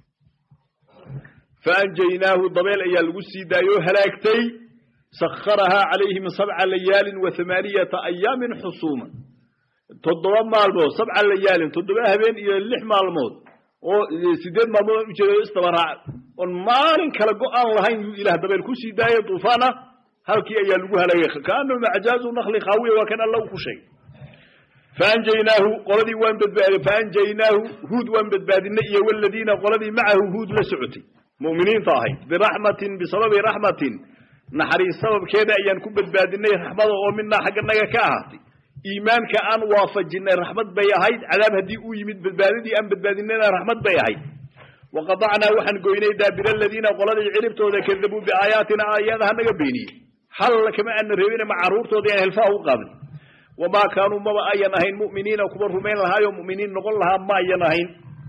B: faanjaynaahu dabeel ayaa lagu sii daayoo halaagtay sakharahaa calayhim sabca layaalin wa amaaniyata ayaamin xusuuma toddoba maalmood sabca layaalin toddoba habeen iyo lix maalmood oo sideed maalmood aan ujeedo isdabaraac oon maalin kale go-aan lahayn yuu ilaah dabeel ku sii daayay duufaan ah halkii ayaa lagu halaagay kaanahu macjaazu nakli khaawiya waa kan alla u ku sheegay faanjaynaahu qoladii waan badbaadi faanjaynaahu huud waan badbaadinay iyo waladiina qoladii macahu huud la socotay mu'miniinta ahayd biraxmatin bisababi raxmatin naxariis sababkeeda ayaan ku badbaadinay raxmada oo minaa xagganaga ka ahaatay iimaanka aan waafajinay raxmad bay ahayd cadaab haddii uu yimid badbaadadii aan badbaadinayna raxmad bay ahayd waqadacnaa waxaan goynay daabira aladiina qoladii ciribtooda kadabuu biaayaatina aayadaha naga beeniyey hal kama aana reebina ma caruurtooda aan helfaha u qaadnay wamaa kaanuu maba ayan ahayn mu'miniina kuwa rumayn lahaayoo mu'miniin noqon lahaa ma ayan ahayn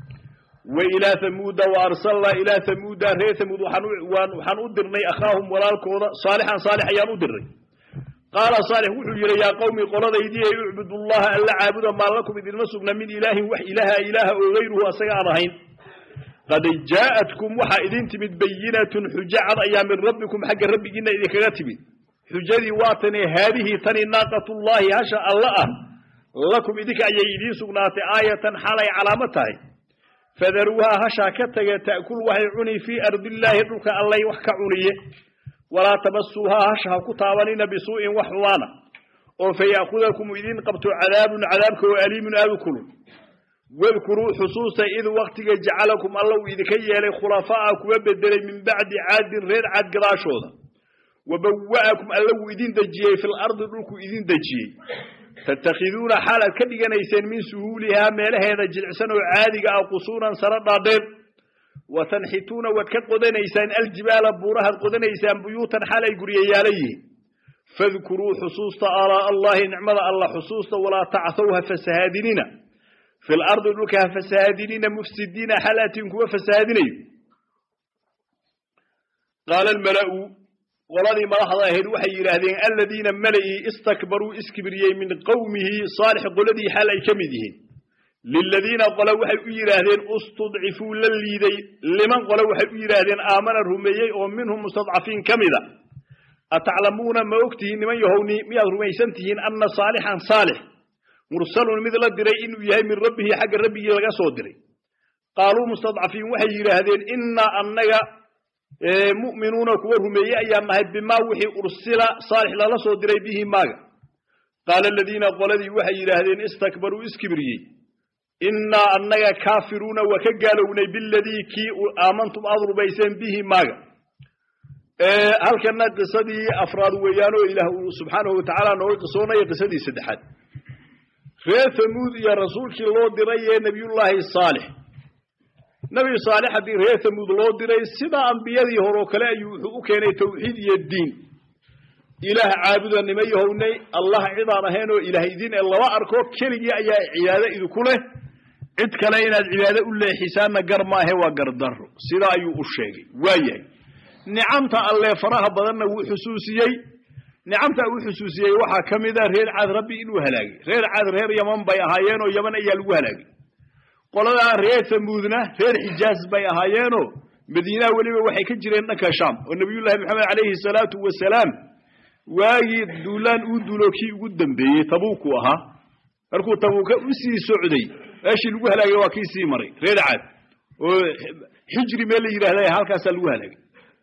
B: wa ilaa hamuuda wa arsalnaa ilaa hamuuda reer hamuud waxaan u dirnay akhaahum walaalkooda saalixan saalix ayaan u dirnay qaala saalix wuxuu yidhi yaa qowmi qoladaydii ay ucbudu llaha alla caabuda maa lakum idinma sugna min ilaahin wax ilaaha ilaaha oo gayruhu asaga aan ahayn qad jaa'atkum waxaa idin timid bayinatun xujo cad ayaa min rabbikum xagga rabbigiina idinkaga timid xujadii waa tani haadihii tani naaqatullaahi hasha alla ah lakum idinka ayay idiin sugnaatay aayatan xalay calaamo tahay fadaruuhaa hashaa ka taga ta'kul waxay cuni fii ardillaahi dhulka allay wax ka cuniye walaa tamasuuhaa hasha ha ku taabanina bisuu'in wax xumaana oo faya'khudakum idin qabto cadaabun cadaabka oo aliimun aadu kulun wadkuruu xusuusta id waktiga jacalakum alla uu idinka yeelay khulafaa'a kuwa bedelay min bacdi caadin reer caad gadaashooda wabawa'akum alla wuu idin dejiyey fil ardi dhulkuu idin dejiyey tattakhiduuna xaal aad ka dhiganayseen min suhuulihaa meelaheeda jilicsan oo caadiga ah qusuuran saro dhaadheer wa tanxituuna waad ka qodanaysaan aljibaala buurahaad qodanaysaan buyuutan xaal ay guryayaala yihiin fadkuruu xusuusta alaa allahi nicmada alla xusuusta walaa tacthow ha fasahaadinina fil ardi dhulka ha fasahaadinina mufsidiina xaal aatiin kuwa fasahaadinayo qaala almala'u qoladii madaxda ahayd waxay yidhaahdeen aladiina mala'ii istakbaruu iskibriyey min qowmihi saalix qoladii xaal ay ka mid yihiin liladiina qole waxay u yidhaahdeen istudcifuu la liiday liman qole waxay u yidhaahdeen aamana rumeeyey oo minhum mustadcafiin ka mida ataclamuuna ma ogtihiin niman yahowni miyaad rumaysan tihiin anna saalixan saalix mursalun mid la diray inuu yahay min rabbihi xagga rabbigii laga soo diray qaaluu mustadcafiin waxay yidhaahdeen innaa annaga mu'minuuna kuwa rumeeye ayaan nahay bimaa wixii ursila saalix lala soo diray bihi maaga qaala aladiina qoladii waxay yidhaahdeen istakbaruu iskibriyey innaa annaga kaafiruuna waa ka gaalownay biladii kii aamantum aad rumayseen bihi maaga halkana qisadii afraad weeyaan oo ilaah uu subxaanahu watacaala nooga qisoonaya qisadii saddexaad reer hamuud iyo rasuulkii loo diray ee nebiyullaahi saalix nebi saalix haddii reer hamuud loo diray sidaa ambiyadii hore oo kale ayuu wuxuu u keenay tawxiid iyo diin ilaah caabuda nima yahownay allah cidaan ahayn oo ilaah idin ee laba arko keligii ayaa cibaado idinku leh cid kale inaad cibaado u leexisaanna gar maahe waa gardaro sidaa ayuu u sheegay waayahay nicamta allee faraha badanna wuu xusuusiyey nicamta uu xusuusiyey waxaa ka mid a reer caad rabbi inuu halaagay reer caad reer yaman bay ahaayeenoo yaman ayaa lagu halaagay qoladaa reer tamuudna reer xijaaz bay ahaayeenoo madiinaha weliba waxay ka jireen dhanka shaam oo nebiyullaahi maxamed calayhi salaatu wasalaam waagii duulaan uu duulo kii ugu dambeeyey tabuuku ahaa markuu tabuuka u sii socday meeshii lagu halaagay waa kii sii maray reer caad oo xijri meel la yidhahda halkaasaa lagu halaagay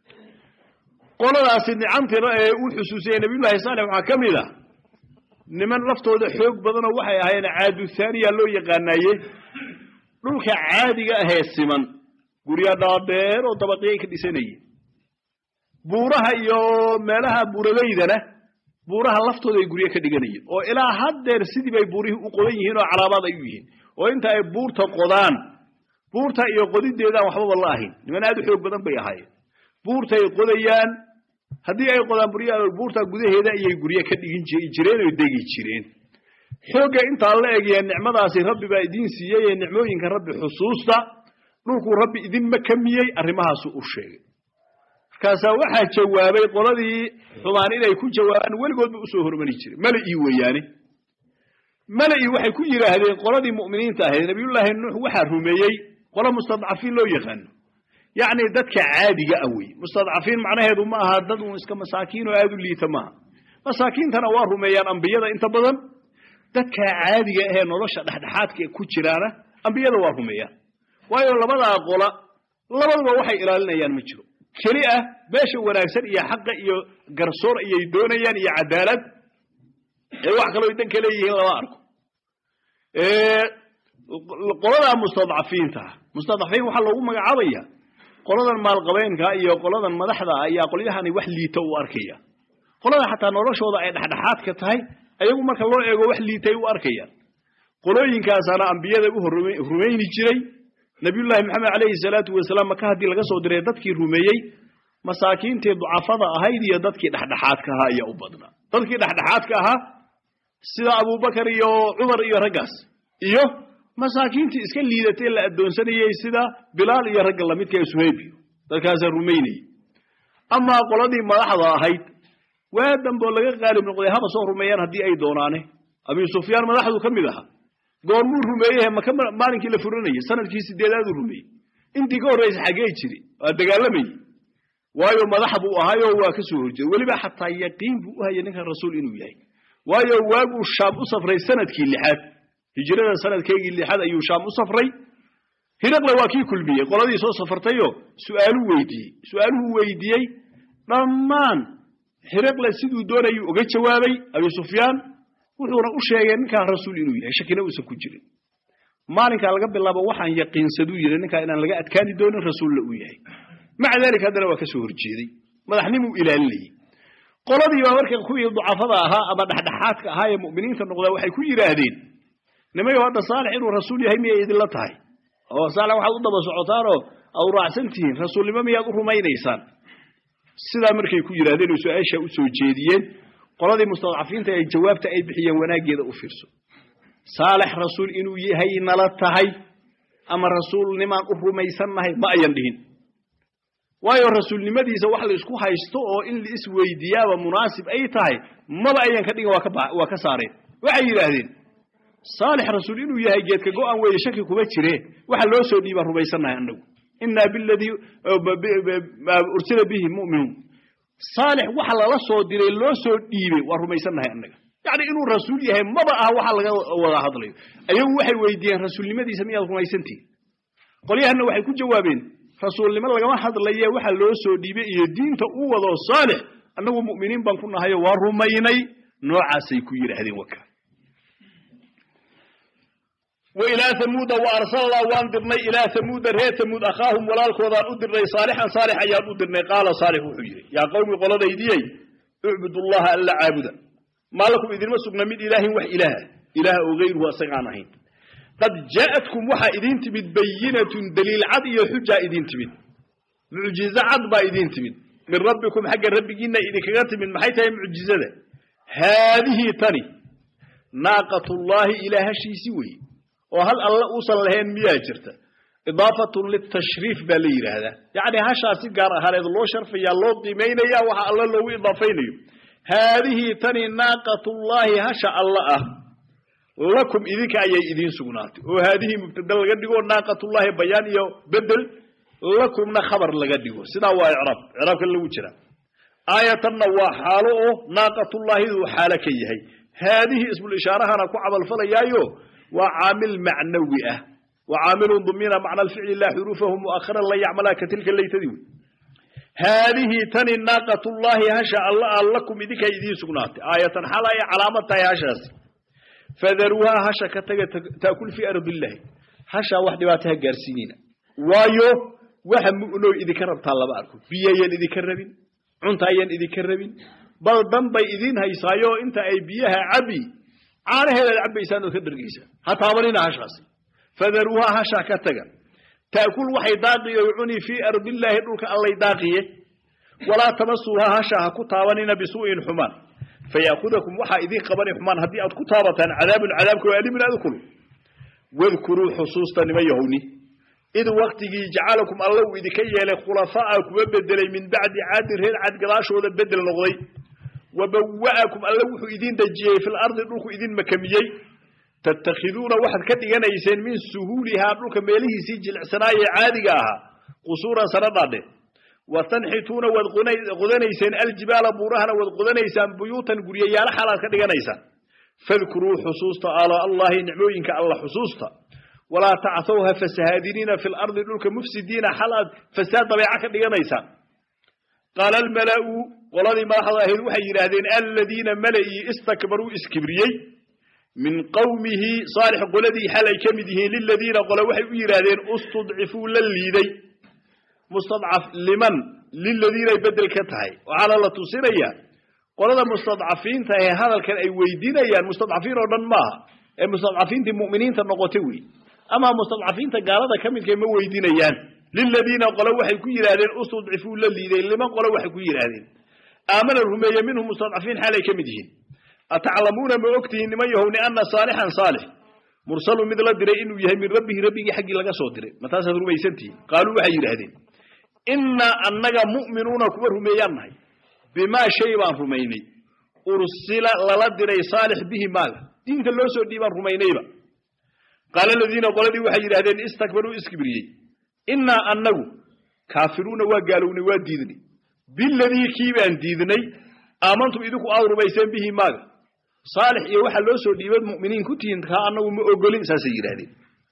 B: qoladaasi nicamtii ee uu xusuusiyey nabiyullaahi saalex waxaa ka mid ah niman laftooda xoog badanoo waxay ahaayeen caadu thaaniya loo yaqaanaaye dhulka caadiga ahee siman gurya dhaadheer oo dabaqiyay ka dhisanayeen buuraha iyo meelaha buuraleydana buuraha laftooda ay guryo ka dhiganayeen oo ilaa haddeer sidii bay buurihii u qodan yihiin oo calaabaad ay u yihiin oo inta ay buurta qodaan buurta iyo qodideedaan waxbaba la ahayn niman aad u xoog badan bay ahaayeen buurtay qodayaan haddii ay qodaan buurta gudaheeda ayay guryo ka dhigin jireen oo degi jireen xoogga intaa la egaya nicmadaasi rabbi baa idiin siiyey ee nicmooyinka rabbi xusuusta dhulkuu rabbi idinma kamiyey arrimahaasu u sheegay markaasaa waxaa jawaabay qoladii xumaan inay ku jawaabaan weligoodba usoo hormari jiray mala-ii weeyaane mala-ii waxay ku yidhaahdeen qoladii mu'miniinta ahayd nabiyullaahi nuux waxaa rumeeyey qolo mustadcafiin loo yaqaano yacni dadka caadiga ah wey mustadcafiin macnaheedu ma aha dad uun iska masaakiin oo aada u liita maaha masaakiintana waa rumeeyaan ambiyada inta badan dadka caadiga ahee nolosha dhexdhexaadka ku jiraana ambiyada waa rumeeyaan waayo labadaa qola labaduba waxay ilaalinayaan ma jiro keli ah meesha wanaagsan iyo xaqa iyo garsoor ayay doonayaan iyo cadaalad ee wax kaloo dan ka leeyihiin lama arko qoladaa mustadcafiinta mustadcafiin waxaa loogu magacaabaya qoladan maalqabeenka iyo qoladan madaxda ayaa qolyahani wax liita u arkaya qolada xataa noloshooda ay dhexdhexaadka tahay ayagu marka loo eego wax liitay u arkayaan qolooyinkaasaana ambiyada u rumayni jiray nabiyullaahi maxamed calayhi salaatu wasalaam maka haddii laga soo diray dadkii rumeeyey masaakiintii ducafada ahayd iyo dadkii dhexdhexaadka ahaa ayaa u badnaa dadkii dhexdhexaadka ahaa sida abubakar iyo cumar iyo raggaas iyo masaakiintii iska liidatay la addoonsanayey sida bilaal iyo ragga lamidka ee suhaybiyo dadkaasaa rumaynayey amaa qoladii madaxda ahayd waa damboo laga qaalib noqday haba soo rumeeyaan haddii ay doonaane abi sufyaan madaxdu ka mid ahaa goormuu rumeeyey maka maalinkii la furanayey sanadkii sideedaaduu rumeeyey intii ka horraysa xaggee jiri waa dagaalamayey waayo madax buu ahaayoo waa ka soo horjeeda weliba xataa yaqiin buu u hayay ninkan rasuul inuu yahay waayo waaguu shaam u safray sanadkii lixaad hijrada sanadkeygii lixaad ayuu shaam u safray hiraqle waa kii kulmiyey qoladii soo safartayoo su'aaluu weydiiyey su-aaluhu weydiiyey dhammaan hiraqle siduu doonayuu uga jawaabay abi sufyaan wuxuuna u sheegay ninkaan rasuul inuu yahay shakina uusan ku jirin maalinkaa laga bilaabo waxaan yaqiinsaduu yidhi ninkaa inaan laga adkaani doonin rasuulla uu yahay maca daalika haddana waa ka soo horjeeday madaxnimuu ilaalinayey qoladii baa marka kuwii ducafada ahaa ama dhexdhexaadka ahaa ee mu'miniinta noqdaa waxay ku yidhaahdeen nimayo hadda saalex inuu rasuul yahay miyay idinla tahay oo saalex waxaad u daba socotaanoo aad raacsan tihiin rasuulnimo miyaad u rumaynaysaan sidaa markay ku yidhahdeen oo su-aasha u soo jeediyeen qoladii mustadcafiinta ay jawaabta ay bixiyeen wanaaggeeda u fiirso saalex rasuul inuu yahay nala tahay ama rasuulnimaan u rumaysannahay ma ayan dhihin waayo rasuulnimadiisa wax la isku haysto oo in la isweydiiyaaba munaasib ay tahay maba ayan ka dhigin waa ka saareen waxay yidhaahdeen saalix rasuul inuu yahay geedka go-an weeye shaki kuma jire waxa loo soo dhiibaan rumaysannahay annagu inaa biladii ursila bihi mu'minuun saalix waxa lala soo diray loo soo dhiibay waa rumaysannahay annaga yacni inuu rasuul yahay maba aha waxa laga wada hadlayo ayagu waxay weydiiyeen rasuulnimadiisa miyaad rumaysantihin qolyahanna waxay ku jawaabeen rasuulnimo lagama hadlaye waxa loo soo dhiibay iyo diinta u wado saalix annagu mu'miniin baan ku nahayo waa rumaynay noocaasay ku yidhaahdeen waka
A: wa ilaa hamuuda wa arsalnaa waan dirnay ilaa hamuuda reer hamuud akhaahum walaalkoodaan u dirnay saalixan saalix ayaan u dirnay qaala saalix wuxuu yidhi yaa qowmi qoladaydiyey ucbudullaha alla caabuda maa lakum idinma sugna min ilaahin wax ilaaha ilaaha oo gayruhu asagaan ahayn qad jaa'atkum waxaa idiin timid bayinatun daliil cad iyo xujaa idiin timid mucjizo cad baa idiin timid min rabbikum xagga rabbigiinna idinkaga timid maxay tahay mucjizada haadihii tani naaqatullaahi ilaa hashiisi weeye oo hal alle uusan lahayn miyaa jirta idaafatun litashriif baa la yidhaahdaa yacni hashaa si gaar ahaaneed loo sharfayaa loo qiimaynaya waxa alle loogu idaafaynayo haadihii tani naaqatullaahi hasha alle ah lakum idinka ayay idiin sugnaatay oo haadihii mubtada laga dhigo naaqatullaahi bayaan iyo bedel lakumna khabar laga dhigo sidaa waa icraab icraabka lagu jira aayatanna waa xaalo oo naaqatullaahiduu xaalo ka yahay haadihi ismul ishaarahana ku camalfalayaayo waa caamil macnawi ah wa caamilun dumina macna alficli laa xuruufahu mu'akharan la yacmalaa ka tilka laytadii wey haadihii tani naaqatullaahi hasha alla a lakum idinka idiin sugnaatay aayatan xal ay calaamad tahay hashaasi fadaruuhaa hasha ka taga taakul fii ardillahi hashaa wax dhibaato ha gaarsiinina waayo waxa mu'noo idinka rabtaa lama arko biyayaan idinka rabin cunta ayaan idinka rabin bal dan bay idiin haysaayo inta ay biyaha cabi caanaheedaad cabbaysaan ood ka dhargaysaan ha taabanina hashaasi fadaruuhaa hashaa ka taga taakul waxay daaqiyo cuni fii ardillaahi dhulka allay daaqiye walaa tamasuuhaa hashaa ha ku taabanina bisuu'in xumaan fayaakudakum waxaa idiin qabani xumaan haddii aad ku taabataan cadaabun cadaabka oo alimun aad kulu wadkuruu xusuusta nima yahowni id waktigii jacalakum alla uu idinka yeelay khulafaa'a kuwa bedelay min bacdi caadin reer cad gadaashooda bedel noqday wa bawa'akum alla wuxuu idin dejiyey fil ardi dhulku idin makamiyey tattakhiduuna waxaad ka dhiganayseen min suhuulihaa dhulka meelihiisii jilicsanaayee caadiga ahaa qusuuran sana dhaadhe wa tanxituuna waad qodanayseen aljibaala buurahana waad qodanaysaan buyuutan guryayaalo xalaad ka dhiganaysaan fadkuruu xusuusta ala allahi nicmooyinka alla xusuusta walaa tacthow ha fasahaadiniina fi lardi dhulka mufsidiina xal aad fasaad dabeeca ka dhiganaysaan qaala almala'u qoladii madaxda ahayd waxay yidhaahdeen aladiina mala'ii istakbaruu iskibriyey min qowmihi saalix qoladii xal ay ka mid yihiin liladiina qole waxay u yidhaahdeen istudcifuu la liiday mustadcaf liman liladiinay bedel ka tahay waxaana la tusinayaa qolada mustadcafiinta ee hadalkan ay weydiinayaan mustadcafiin oo dhan maaha ee mustadcafiintii mu'miniinta noqotay wey ama mustadcafiinta gaalada ka midka ma weydiinayaan liladiina qole waxay ku yidhahdeen istudcifuu la liiday liman qole waxay ku yidhaahdeen aamana rumeeye minhum mustadcafiin xaal ay ka mid yihiin ataclamuuna ma ogtihiin niman yahowni ana saalixan saalix mursalu mid la diray inuu yahay min rabbihi rabbigii xaggii laga soo diray ma taasaad rumaysantihiin qaaluu waxay yidhaahdeen innaa annaga mu'minuuna kuwa rumeeyaan nahay bimaa shay baan rumaynay ursila lala diray saalix bihi maaga diinta loo soo dhiibaan rumaynayba qaala aladiina qoladii waxay yidhahdeen istakbaruu iskibriyey innaa annagu kaafiruuna waa gaalownay waa diidnay biladii kii baan diidnay aamantum idinku aad rumayseen bihi maaga saalix iyo waxa loo soo dhiibad mu'miniin ku tihiin kaa annagu ma ogolin saasay yidhahdeen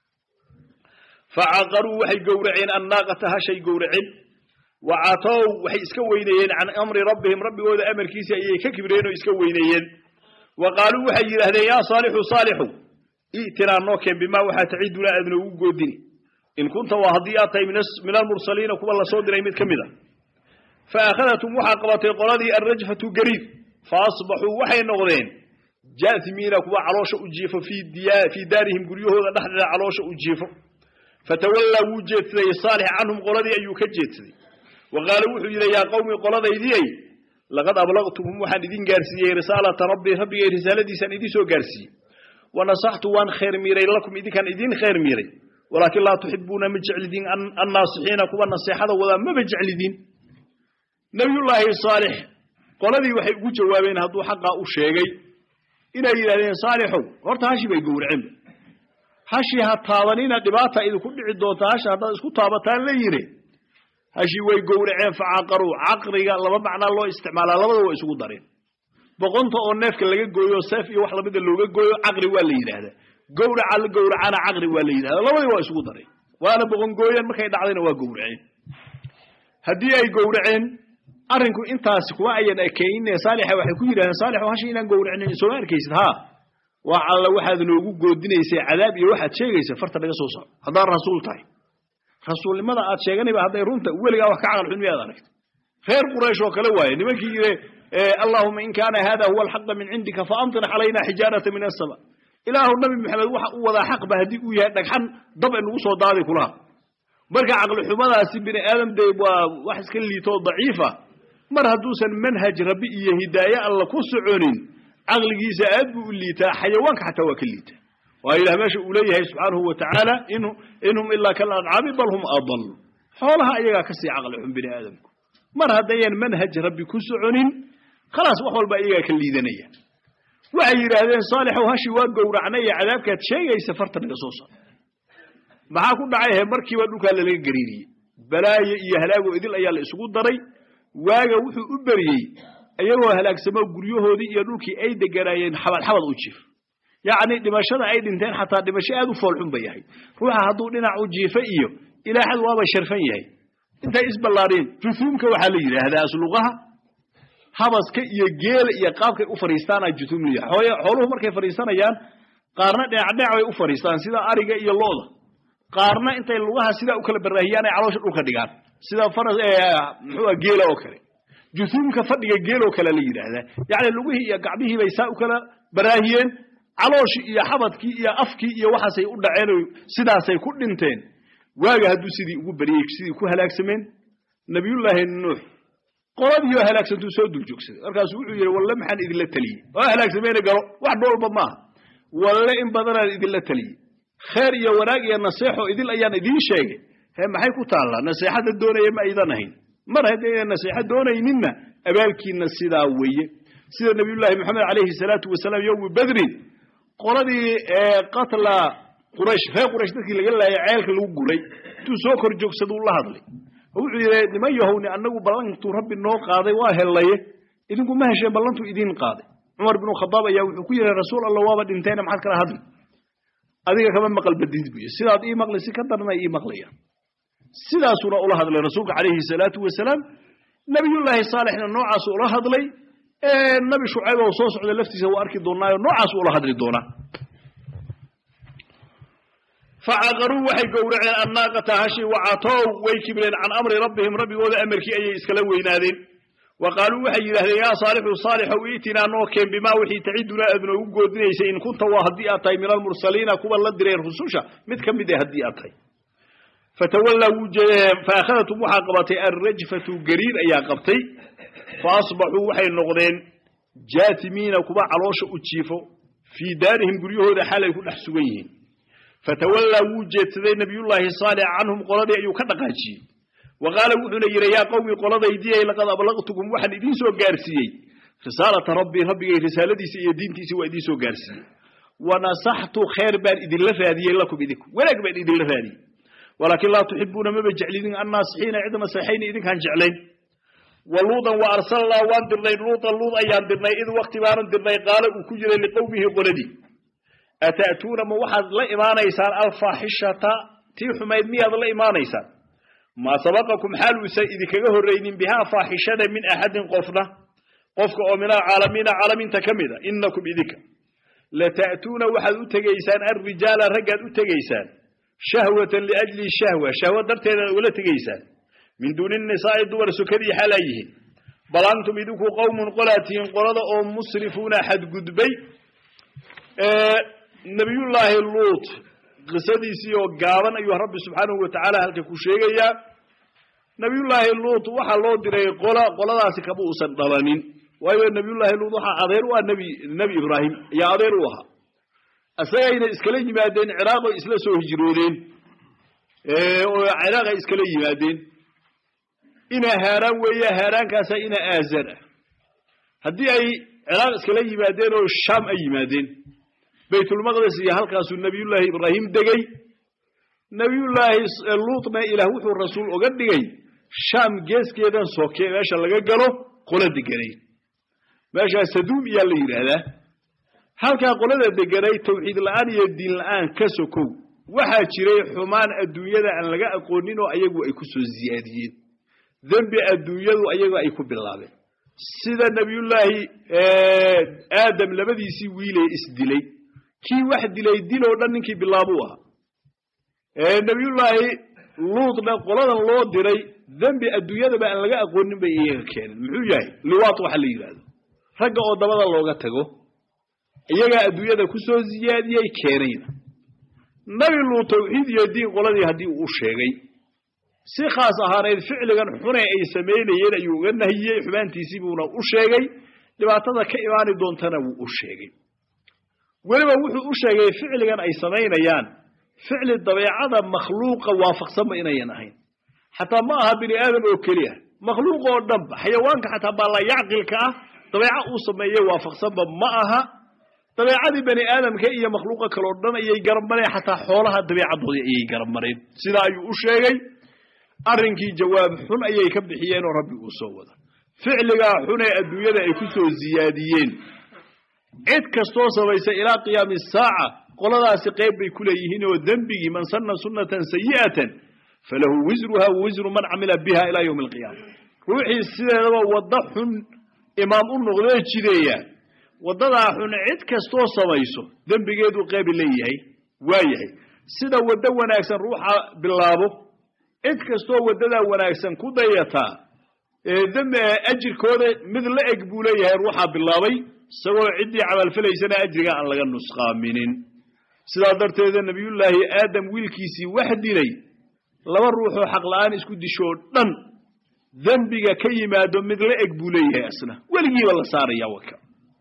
A: facaqaruu waxay gowraceen annaaqata hashay gowraceen wa catow waxay iska weyneeyeen can amri rabbihim rabbigooda amarkiisii ayay ka kibreen oo iska weyneeyeen wa qaaluu waxay yidhahdeen yaa saalixu saalixu i'tinaa noo keen bimaa waxaa taciduna aad noogu goodini in kunta waa haddii aad tahay min almursaliina kuwa lasoo diray mid ka mid a fa akhadatum waxaa qabatay qoladii alrajfatu gariid fa asbaxuu waxay noqdeen jaasimiina kuwa caloosha u jiifo fii daarihim guryahooda dhexdeeda caloosha u jiifo fatawallaa wuu jeedsaday saalix canhum qoladii ayuu ka jeedsaday wa qaala wuxuu yidhi yaa qowmi qoladaydiyey laqad ablaqtukum waxaan idin gaarsiiyey risaalata rabbii rabbigay risaaladiisaan idin soo gaarsiiyey wa nasaxtu waan khayr miiray lakum idinkaan idin khayr miiray walaakin laa tuxibuuna ma jeclidiin annaasixiina kuwa naseexada wadaa maba jeclidiin nabiyullaahi saalix qoladii waxay ugu jawaabeen hadduu xaqaa u sheegay inay yidhahdeen saalixow horta hashi bay gowraceenba hashii ha taabanina dhibaata idinku dhici doonta hasha haddaad isku taabataan la yidhi hashii way gowraceen facaqaruu caqriga laba macnaa loo isticmaalaa labada waa isugu dareen
B: boqonta oo neefka laga gooyo seef iyo wax lamida looga gooyo caqri waa la yidhaahdaa gowraca la gowracana caqri waa la yidhahdaa labadii waa isugu daray waana boqon gooyeen markay dhacdayna waa gowraceen haddii ay gowraceen arrinku intaasi kuma ayan ekayne saalixa waxay ku yidhahdeen saalixu hashi inaan gowracnin sooma arkaysid haa waa alla waxaad noogu goodinaysay cadaab iyo waxaad sheegaysa farta naga soo soco haddaad rasuul tahay rasuulnimada aad sheeganayba hadday runta weligaa wax ka caqal xun miyaad aragta reer quraysh oo kale waaye nimankii yidhi allahuma in kaana hada huwa alxaqa min cindika faamtir calayna xijaarata min asama ilaahu nabi maxamed waxa uu wadaa xaqba haddii uu yahay dhagxan dab ay nagu soo daaday kulaha marka caqli xumadaasi bini aadam dee waa wax iska liitoo daciifa mar hadduusan manhaj rabbi iyo hidaaye alla ku soconin caqligiisa aad buu u liitaa xayawaanka xataa waa ka liitaa waa ilah meesha uu leeyahay subxaanahu wa tacaala inhum ilaa kal ancaami bal hum adal xoolaha ayagaa kasii caqli xun bini aadamku mar haddayan manhaj rabbi ku soconin khalaas wax walba iyagaa ka liidanaya waxay yidhaahdeen saalixow hashi waa gowracnay iyo cadaabkaad sheegaysa farta naga soo sar maxaa ku dhacay he markiiba dhulkaa lalaga gariiriyey balaayo iyo halaago idil ayaa la isugu daray waaga wuxuu u beriyey iyagoo halaagsamo guryahoodii iyo dhulkii ay deganaayeen xabad xabad u jiif yacni dhimashada ay dhinteen xataa dhimasho aad u foolxun ba yahay ruuxa hadduu dhinac u jiifa iyo ilaaxad waaba sharfan yahay intay isballaadheen jutuumka waxaa la yidhaahdaa asluqaha habaska iyo geela iyo qaabkay u fadhiistaanaa jutuum liya hooye xooluhu markay fadhiisanayaan qaarna dhinac dhinac bay u fadhiistaan sida ariga iyo looda qaarna intay lugaha sidaa u kala baraahiyaan ay caloosha dhulka dhigaan sida faras muxuu geela oo kale jutuumka fadhiga geel oo kale la yidhaahdaa yacni lugihii iyo gacmihii bay saa u kala baraahiyeen calooshii iyo xabadkii iyo afkii iyo waxaasay u dhaceen oo sidaasay ku dhinteen waaga hadduu sidii ugu beriyey sidii ku halaagsameen nabiyullaahi nuux qoladii oo halaagsantuu soo dul joogsaday markaasuu wuxuu yidhi walle maxaan idinla teliyey oo halaagsameena galo wax dhoolba maaha walle in badanaan idinla teliyey kheer iyo wanaag iyo naseexo idil ayaan idiin sheegay he maxay ku taallaa naseexadda doonaya ma aydan ahayn mar haddaynan naseexo doonayninna abaalkiina sidaa weeye sida nabiyullaahi moxamed calayhi salaatu wasalaam yowmi badrin qoladii qatla quraysh reer quraysh dadkii laga laayay ceelka lagu guray intuu soo kor joogsaduu la hadlay oo wuxuu yidhi niman yahowni annagu ballantuu rabbi noo qaaday waa hellaye idinku ma hesheen ballantuu idiin qaaday cumar binu khadaab ayaa wuxuu ku yidhi rasuul allah waaba dhinteena maxaad kala hadli adiga kama maqal badid buy sidaad ii maqli si ka darana ii maqlayaan sidaasuna ula hadlay rasuulka calayhi salaatu wasalaam nabiyullaahi saalixna noocaas ula hadlay nabi shucayb oo soo socda laftiisa waa arki doonaayo noocaas ula hadli doonaa facaqaruu waxay gowraceen annaaqata hashi wacatow way kibreen can amri rabbihim rabbigooda amarkii ayay iskala weynaadeen wa qaaluu waxay yidhahdeen yaa saalixu saalixow iitinaa noo keen bimaa wixii tacidunaa aad noogu goodinaysay in kunta waa haddii aad tahay min almursaliina kuwa la diray rususha mid ka mid ah haddii aad tahay fatawallaa wuu jeedeen faakhadatum waxaa qabatay alrajfatu gariir ayaa qabtay fa asbaxuu waxay noqdeen jaatimiina kuwa caloosha u jiifo fii daarihim guryahooda xalay ku dhex sugan yihiin fatawallaa wuu jeedsaday nabiyullaahi saalix canhum qoladii ayuu ka dhaqaajiyey wa qaala wuxuuna yidhi yaa qowmi qoladaydiyay laqad ablaqtukum waxaan idiin soo gaarsiiyey risaalata rabbii rabbigay risaaladiisa iyo diintiisa waa idiin soo gaarsiiyey wanasaxtu khayr baan idinla raadiyey lakum idinku wanaag baan idinla raadiyey walaakin laa tuxibuuna maba jeclidin annaasixiina cid naseexayni idinkaan jeclayn wa luudan wa arsalnaa waan dirnay luudan luud ayaan dirnay id wakti baanan dirnay qaala uu ku jiray liqowmihi qoladii ata'tuuna ma waxaad la imaanaysaan alfaaxishata tii xumayd miyaad la imaanaysaan maa sabaqakum xaal uusan idinkaga horraynin bihaa faaxishada min axadin qofna qofka oo min alcaalamiina caalamiinta ka mid a inakum idinka lata'tuuna waxaad u tegaysaan alrijaala raggaad u tegaysaan shahwatan liajli shahwa shahwa darteedaad ula tegaysaan min duuni nisaa'i dumar sokadii xaalaa yihiin bal antum idinku qowmun qolaa tihiin qolada oo musrifuuna xadgudbay nabiyullaahi luut qisadiisii oo gaaban ayuu rabbi subxaanahu wa tacaala halka ku sheegayaa nabiyullaahi luut waxaa loo diray qola qoladaasi kama uusan dhalanin waayo nabiyullaahi luut waxaa adeer u ah nebi nebi ibraahim ayaa adeer u ahaa isagayna iskala yimaadeen ciraaqay isla soo hijroodeen oo ciraaqay iskala yimaadeen ina haaraan weeye haaraankaasa ina aazan ah haddii ay ciraaq iskala yimaadeen oo shaam ay yimaadeen baytulmaqdes iyo halkaasuu nabiyullaahi ibraahim degey nabiyullaahi luutna ilaah wuxuu rasuul oga dhigay shaam geeskeedan soke meesha laga galo qola deganay meeshaa saduum iyaa la yidhaahdaa halkaa qolada deganay tawxiid la'aan iyo diin la'aan ka sokow waxaa jiray xumaan adduunyada aan laga aqoonin oo ayagu ay ku soo ziyaadiyeen dembi adduunyadu ayagu ay ku bilaabeen sida nebiyullaahi aadam labadiisii wiilee isdilay kii wax dilay dil oo dhan ninkii bilaabuu ahaa nebiyullaahi luutna qoladan loo diray dembi adduunyadaba aan laga aqoonin bay iyaga keeneen muxuu yahay liwaat waxa la yidhaahdo ragga oo dabada looga tago iyagaa adduunyada ku soo ziyaadiyey keenayna nabi luut tawxiid iyo diin qoladii haddii uu sheegay si khaas ahaaneed ficligan xune ay samaynayeen ayuu uga nahiyey xumaantiisii buuna u sheegay dhibaatada ka imaani doontana wuu u sheegay weliba wuxuu u sheegay ficligan ay samaynayaan ficli dabeecada makhluuqa waafaqsanba inayan ahayn xataa ma aha bini aadam oo keliya makhluuq oo dhanba xayawaanka xataa baalla yacqilka ah dabeeco uu sameeye waafaqsanba ma aha dabeecadii bani aadamka iyo makhluuqa kaleo dhan ayay garab mareen xataa xoolaha dabeecadoodii ayay garab mareen sidaa ayuu u sheegay arrinkii jawaab xun ayay ka bixiyeen oo rabbi uu soo wada ficligaa xunee adduunyada ay ku soo ziyaadiyeen cid kastoo samaysa ilaa qiyaami saaca qoladaasi qayb bay ku leeyihiin oo dembigii man sanna sunnatan sayi'atan falahu wisruha wa wisru man camila biha ilaa yowmi alqiyaama ruuxii sideedaba waddo xun imaam u noqdee jideeya waddadaa xun cid kastoo samayso dembigeedu qaybi leeyahay waa yahay sida waddo wanaagsan ruuxa bilaabo cid kastoo waddadaa wanaagsan ku dayataa ajirkooda mid la eg buu leeyahay ruuxaa bilaabay isagoo ciddii camalfalaysana ajriga aan laga nusqaaminin sidaa darteeda nebiyullaahi aadam wiilkiisii wax dilay laba ruuxoo xaq la'aan isku dishoo dhan dembiga ka yimaado mid la eg buu leeyahay asna weligiiba la saaraya waka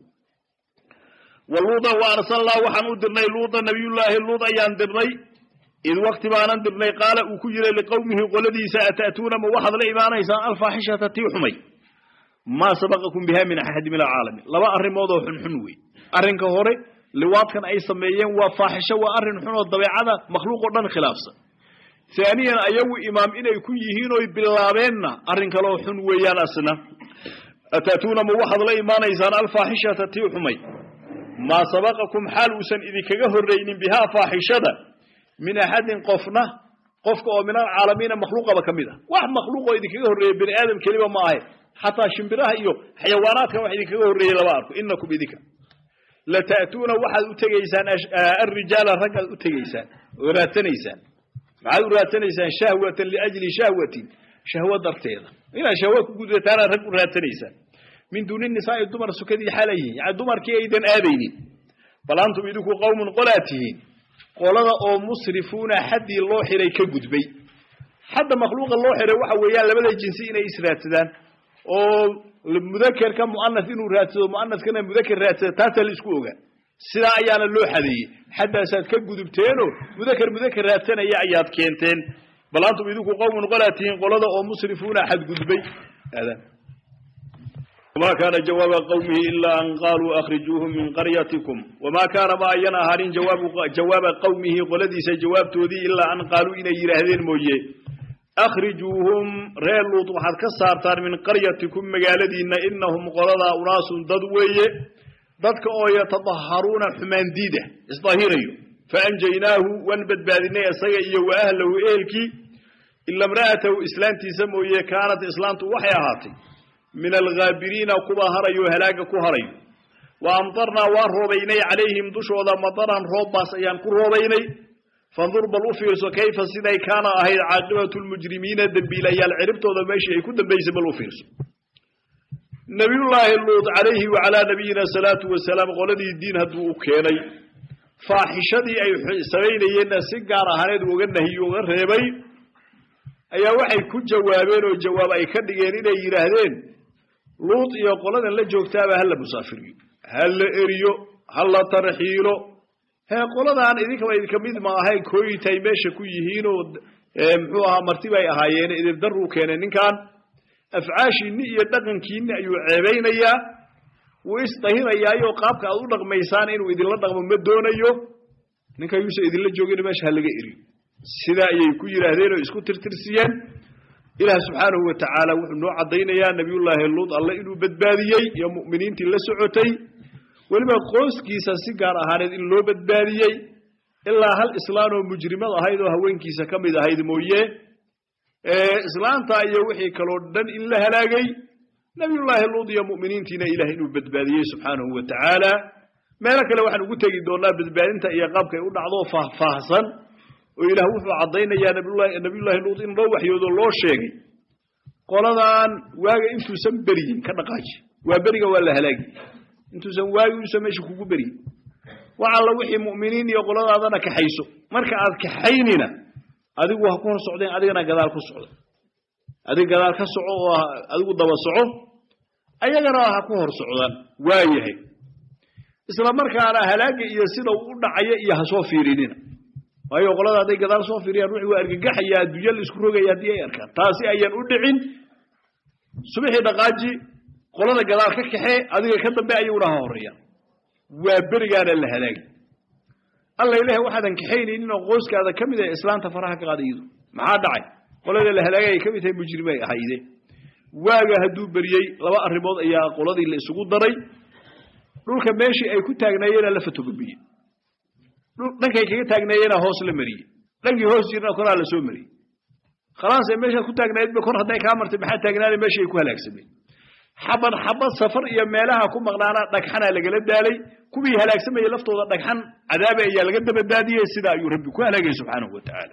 B: waluuda wa arsalnaa waxaan u dirnay luuda nabiyullaahi luud ayaan dirnay id wakti baanan dirnay qaala uu ku yiray liqowmihi qoladiisa ata'tuuna ma waxaad la imaanaysaan alfaaxishata tii xumay maa sabaqakum biha min axadi min alcaalamiin laba arrimood oo xunxun wey arrinka hore liwaadkan ay sameeyeen waa faaxisho waa arrin xun oo dabeecada makhluuq oo dhan khilaafsan haaniyan ayagu imaam inay ku yihiin oy bilaabeenna arrin kaloo xun weeyaan asna ata'tuuna ma waxaad la imaanaysaan alfaaxishata tii xumay maa sabaqakum xaal uusan idinkaga horraynin bihaa faaxishada min axadin qofna qofka oo min alcaalamiina makhluuqaba ka mid ah wax makhluuqoo idinkaga horreeya bani aadam keliba ma ahe xataa shimbiraha iyo xayawaanaadka wax idinkaga horreeyey lama arko inakum idinka lata'tuuna waxaad u tegaysaan alrijaala raggaad u tegaysaan oo raadsanaysaan maxaad u raadsanaysaan shahwatan liajli shahwatin shahwo darteeda inaad shahwo ku gudataana rag u raadsanaysaan min duuni nisaa'i dumar sukadii xaala yihiin yani dumarkii aydan aadaynin bal antum idinku qowmun qolaa tihiin qolada oo musrifuuna xaddii loo xiray ka gudbay xadda makhluuqa loo xiray waxa weeyaan labada jinsi inay israadsadaan oo mudakerka mu'anas inuu raadsado mu'anaskana mudaker raadsada taasaa la isku ogaa sidaa ayaana loo xadeeyey xaddaasaad ka gudubteenoo mudaker mudaker raadsanaya ayaad keenteen bal antum idinku qowmun qolaa tihiin qolada oo musrifuuna xadgudbay وما كان جواب قومه إلا أن قالوا أخرجوهم من قريتكم وما كان ما أين أهارين جواب, جواب قومه قلدي سجواب تودي إلا أن قالوا إن يرهدين موجه أخرجوهم ريال لوط وحد كسارتان من قريتكم مقالدين إنهم قلدا أناس ضدوية ضدك أو يتطهرون حمان ديدة إصطهيريو فأنجيناه وانبت بادنا يسيئي وأهله إيلكي إلا امرأته إسلامتي سموية كانت إسلامته وحيهاتي من الغابرين كبا هريو هلاك كهريو وأمطرنا وروبيني عليهم دشوذا مطرا روباس أيان كروبيني فانظر بالوفيرس كيف سيدي كان أهي عاقبة المجرمين الدنبيلا يالعربت وذا ماشي يكون دنبيس بالوفيرس نبي الله اللوط عليه وعلى نبينا الصلاة والسلام قولدي الدين هدو كيني فاحشدي أي سبيني ينا سيقار هند وغنهي وغرهبي ayaa waxay ku jawaabeen oo jawaab ay ka dhigeen inay yidhaahdeen luut iyo qoladan la joogtaaba ha la musaafiriyo ha la eriyo ha la tarxiilo hee qoladaan idinkaba idinka mid ma ahayn kooyitay meesha ku yihiinoo muxuu ahaa marti bay ahaayeen idindaruu keenay ninkan afcaashiinni iyo dhaqankiinni ayuu ceebaynayaa wuu isdahirayaayoo qaabka aad u dhaqmaysaan inuu idinla dhaqmo ma doonayo ninka yuusa idinla joogin meesha ha laga eriyo sidaa ayay ku yidhaahdeen oo isku tirtirsiyeen ilaah subxaanahu wa tacaala wuxuu noo caddaynayaa nebiyullaahi luud alle inuu badbaadiyey iyo mu'miniintii la socotay weliba qoyskiisa si gaar ahaaneed in loo badbaadiyey ilaa hal islaan oo mujrimad ahayd oo haweenkiisa ka mid ahayd mooye islaanta iyo wixii kaloo dhan in la halaagay nebiyullaahi luud iyo mu'miniintiina ilaah inuu badbaadiyey subxaanahu wa tacaala meelo kale waxaan ugu tegi doonaa badbaadinta iyo qaabkay u dhacdo faahfaahsan oo ilaah wuxuu caddaynayaa nabiyullaahi luud in loo waxyoodo loo sheegay qoladan waaga intuusan beryin ka dhaqaaji waa beriga waa la halaagi intuusan waagi uusan meesha kugu beryin wax alla wixii mu'miniin iyo qoladaadana kaxayso marka aad kaxaynina adigu ha ku hor socdeen adigana gadaal ku socda adig gadaal ka soco oo adigu daba soco ayagana ha ku hor socdaan waa yahay isla markaana halaaga iyo sida uu u dhacaya iyo ha soo fiirinina waayo qolada hadday gadaal soo fiiriyaan wixii waa argagaxaya adduunya la isku rogaya haddii ay arkaan taasi ayaan u dhicin subixii dhaqaaji qolada gadaal ka kaxee adiga ka dambe ayaguna ha horeeyaan waa berigaana la halaagi alla ilaah waxaadan kaxaynaynin oo qoyskaada ka mid ah islaanta faraha ka qaada iyadu maxaa dhacay qolada la halaagay ay ka mid tahay mujrimay ahayde waaga hadduu beriyey laba arrimood ayaa qoladii la isugu daray dhulka meeshii ay ku taagnaayeenaa la fatogobiyey dhankay kaga taagnaayeenaa hoos la mariyey dhankii hoos jirna koraa la soo mariyey khalaas ee meeshaad ku taagnaydba kor hadday kaa martay maxaa taagnaana meeshii ay ku halaagsameen xabad xabad safar iyo meelaha ku maqnaana dhagxanaa lagala daalay kuwii halaagsamayay laftooda dhagxan cadaabe ayaa laga dabadaadiyey sidaa ayuu rabbi ku halaagay subxaanahu wa tacaala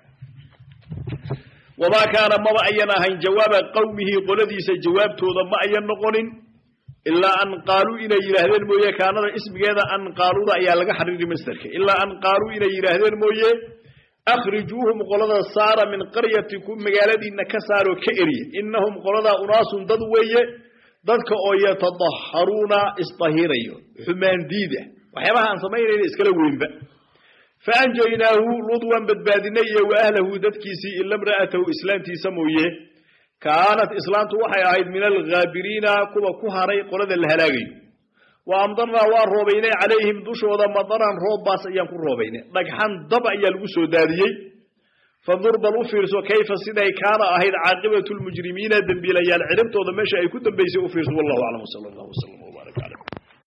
B: wamaa kaana maba ayan ahayn jawaaba qowmihi qoladiisa jawaabtooda ma ayan noqonin ilaa an qaaluu inay yidhaahdeen mooye kaanada ismigeeda an qaaluuda ayaa laga xariiri masderka ilaa an qaaluu inay yidhaahdeen mooye akhrijuuhum qolada saara min qaryatikum magaaladiinna ka saaroo ka eriya innahum qoladaa unaasun dad weeye dadka oo yatadaharuuna isdahirayo xumaan diida waxyaabaha aan samaynayna iskala weynba faanjaynaahu luud waan badbaadinay iyo wa ahlahu dadkiisii ila imra'atahu islaantiisa mooye kaanat islaantu waxay ahayd min alghaabiriina kuwa ku haray qolada la halaagayo wa amdarnaa waan roobaynay calayhim dushooda madaran roobbaas ayaan ku roobaynay dhagxan dab ayaa lagu soo daadiyey fandur bal u fiirso kayfa siday kaana ahayd caaqibatu lmujrimiina dembiilayaal ciribtooda meesha ay ku dambaysay u fiirso wallahu aclam wsala allahu wslam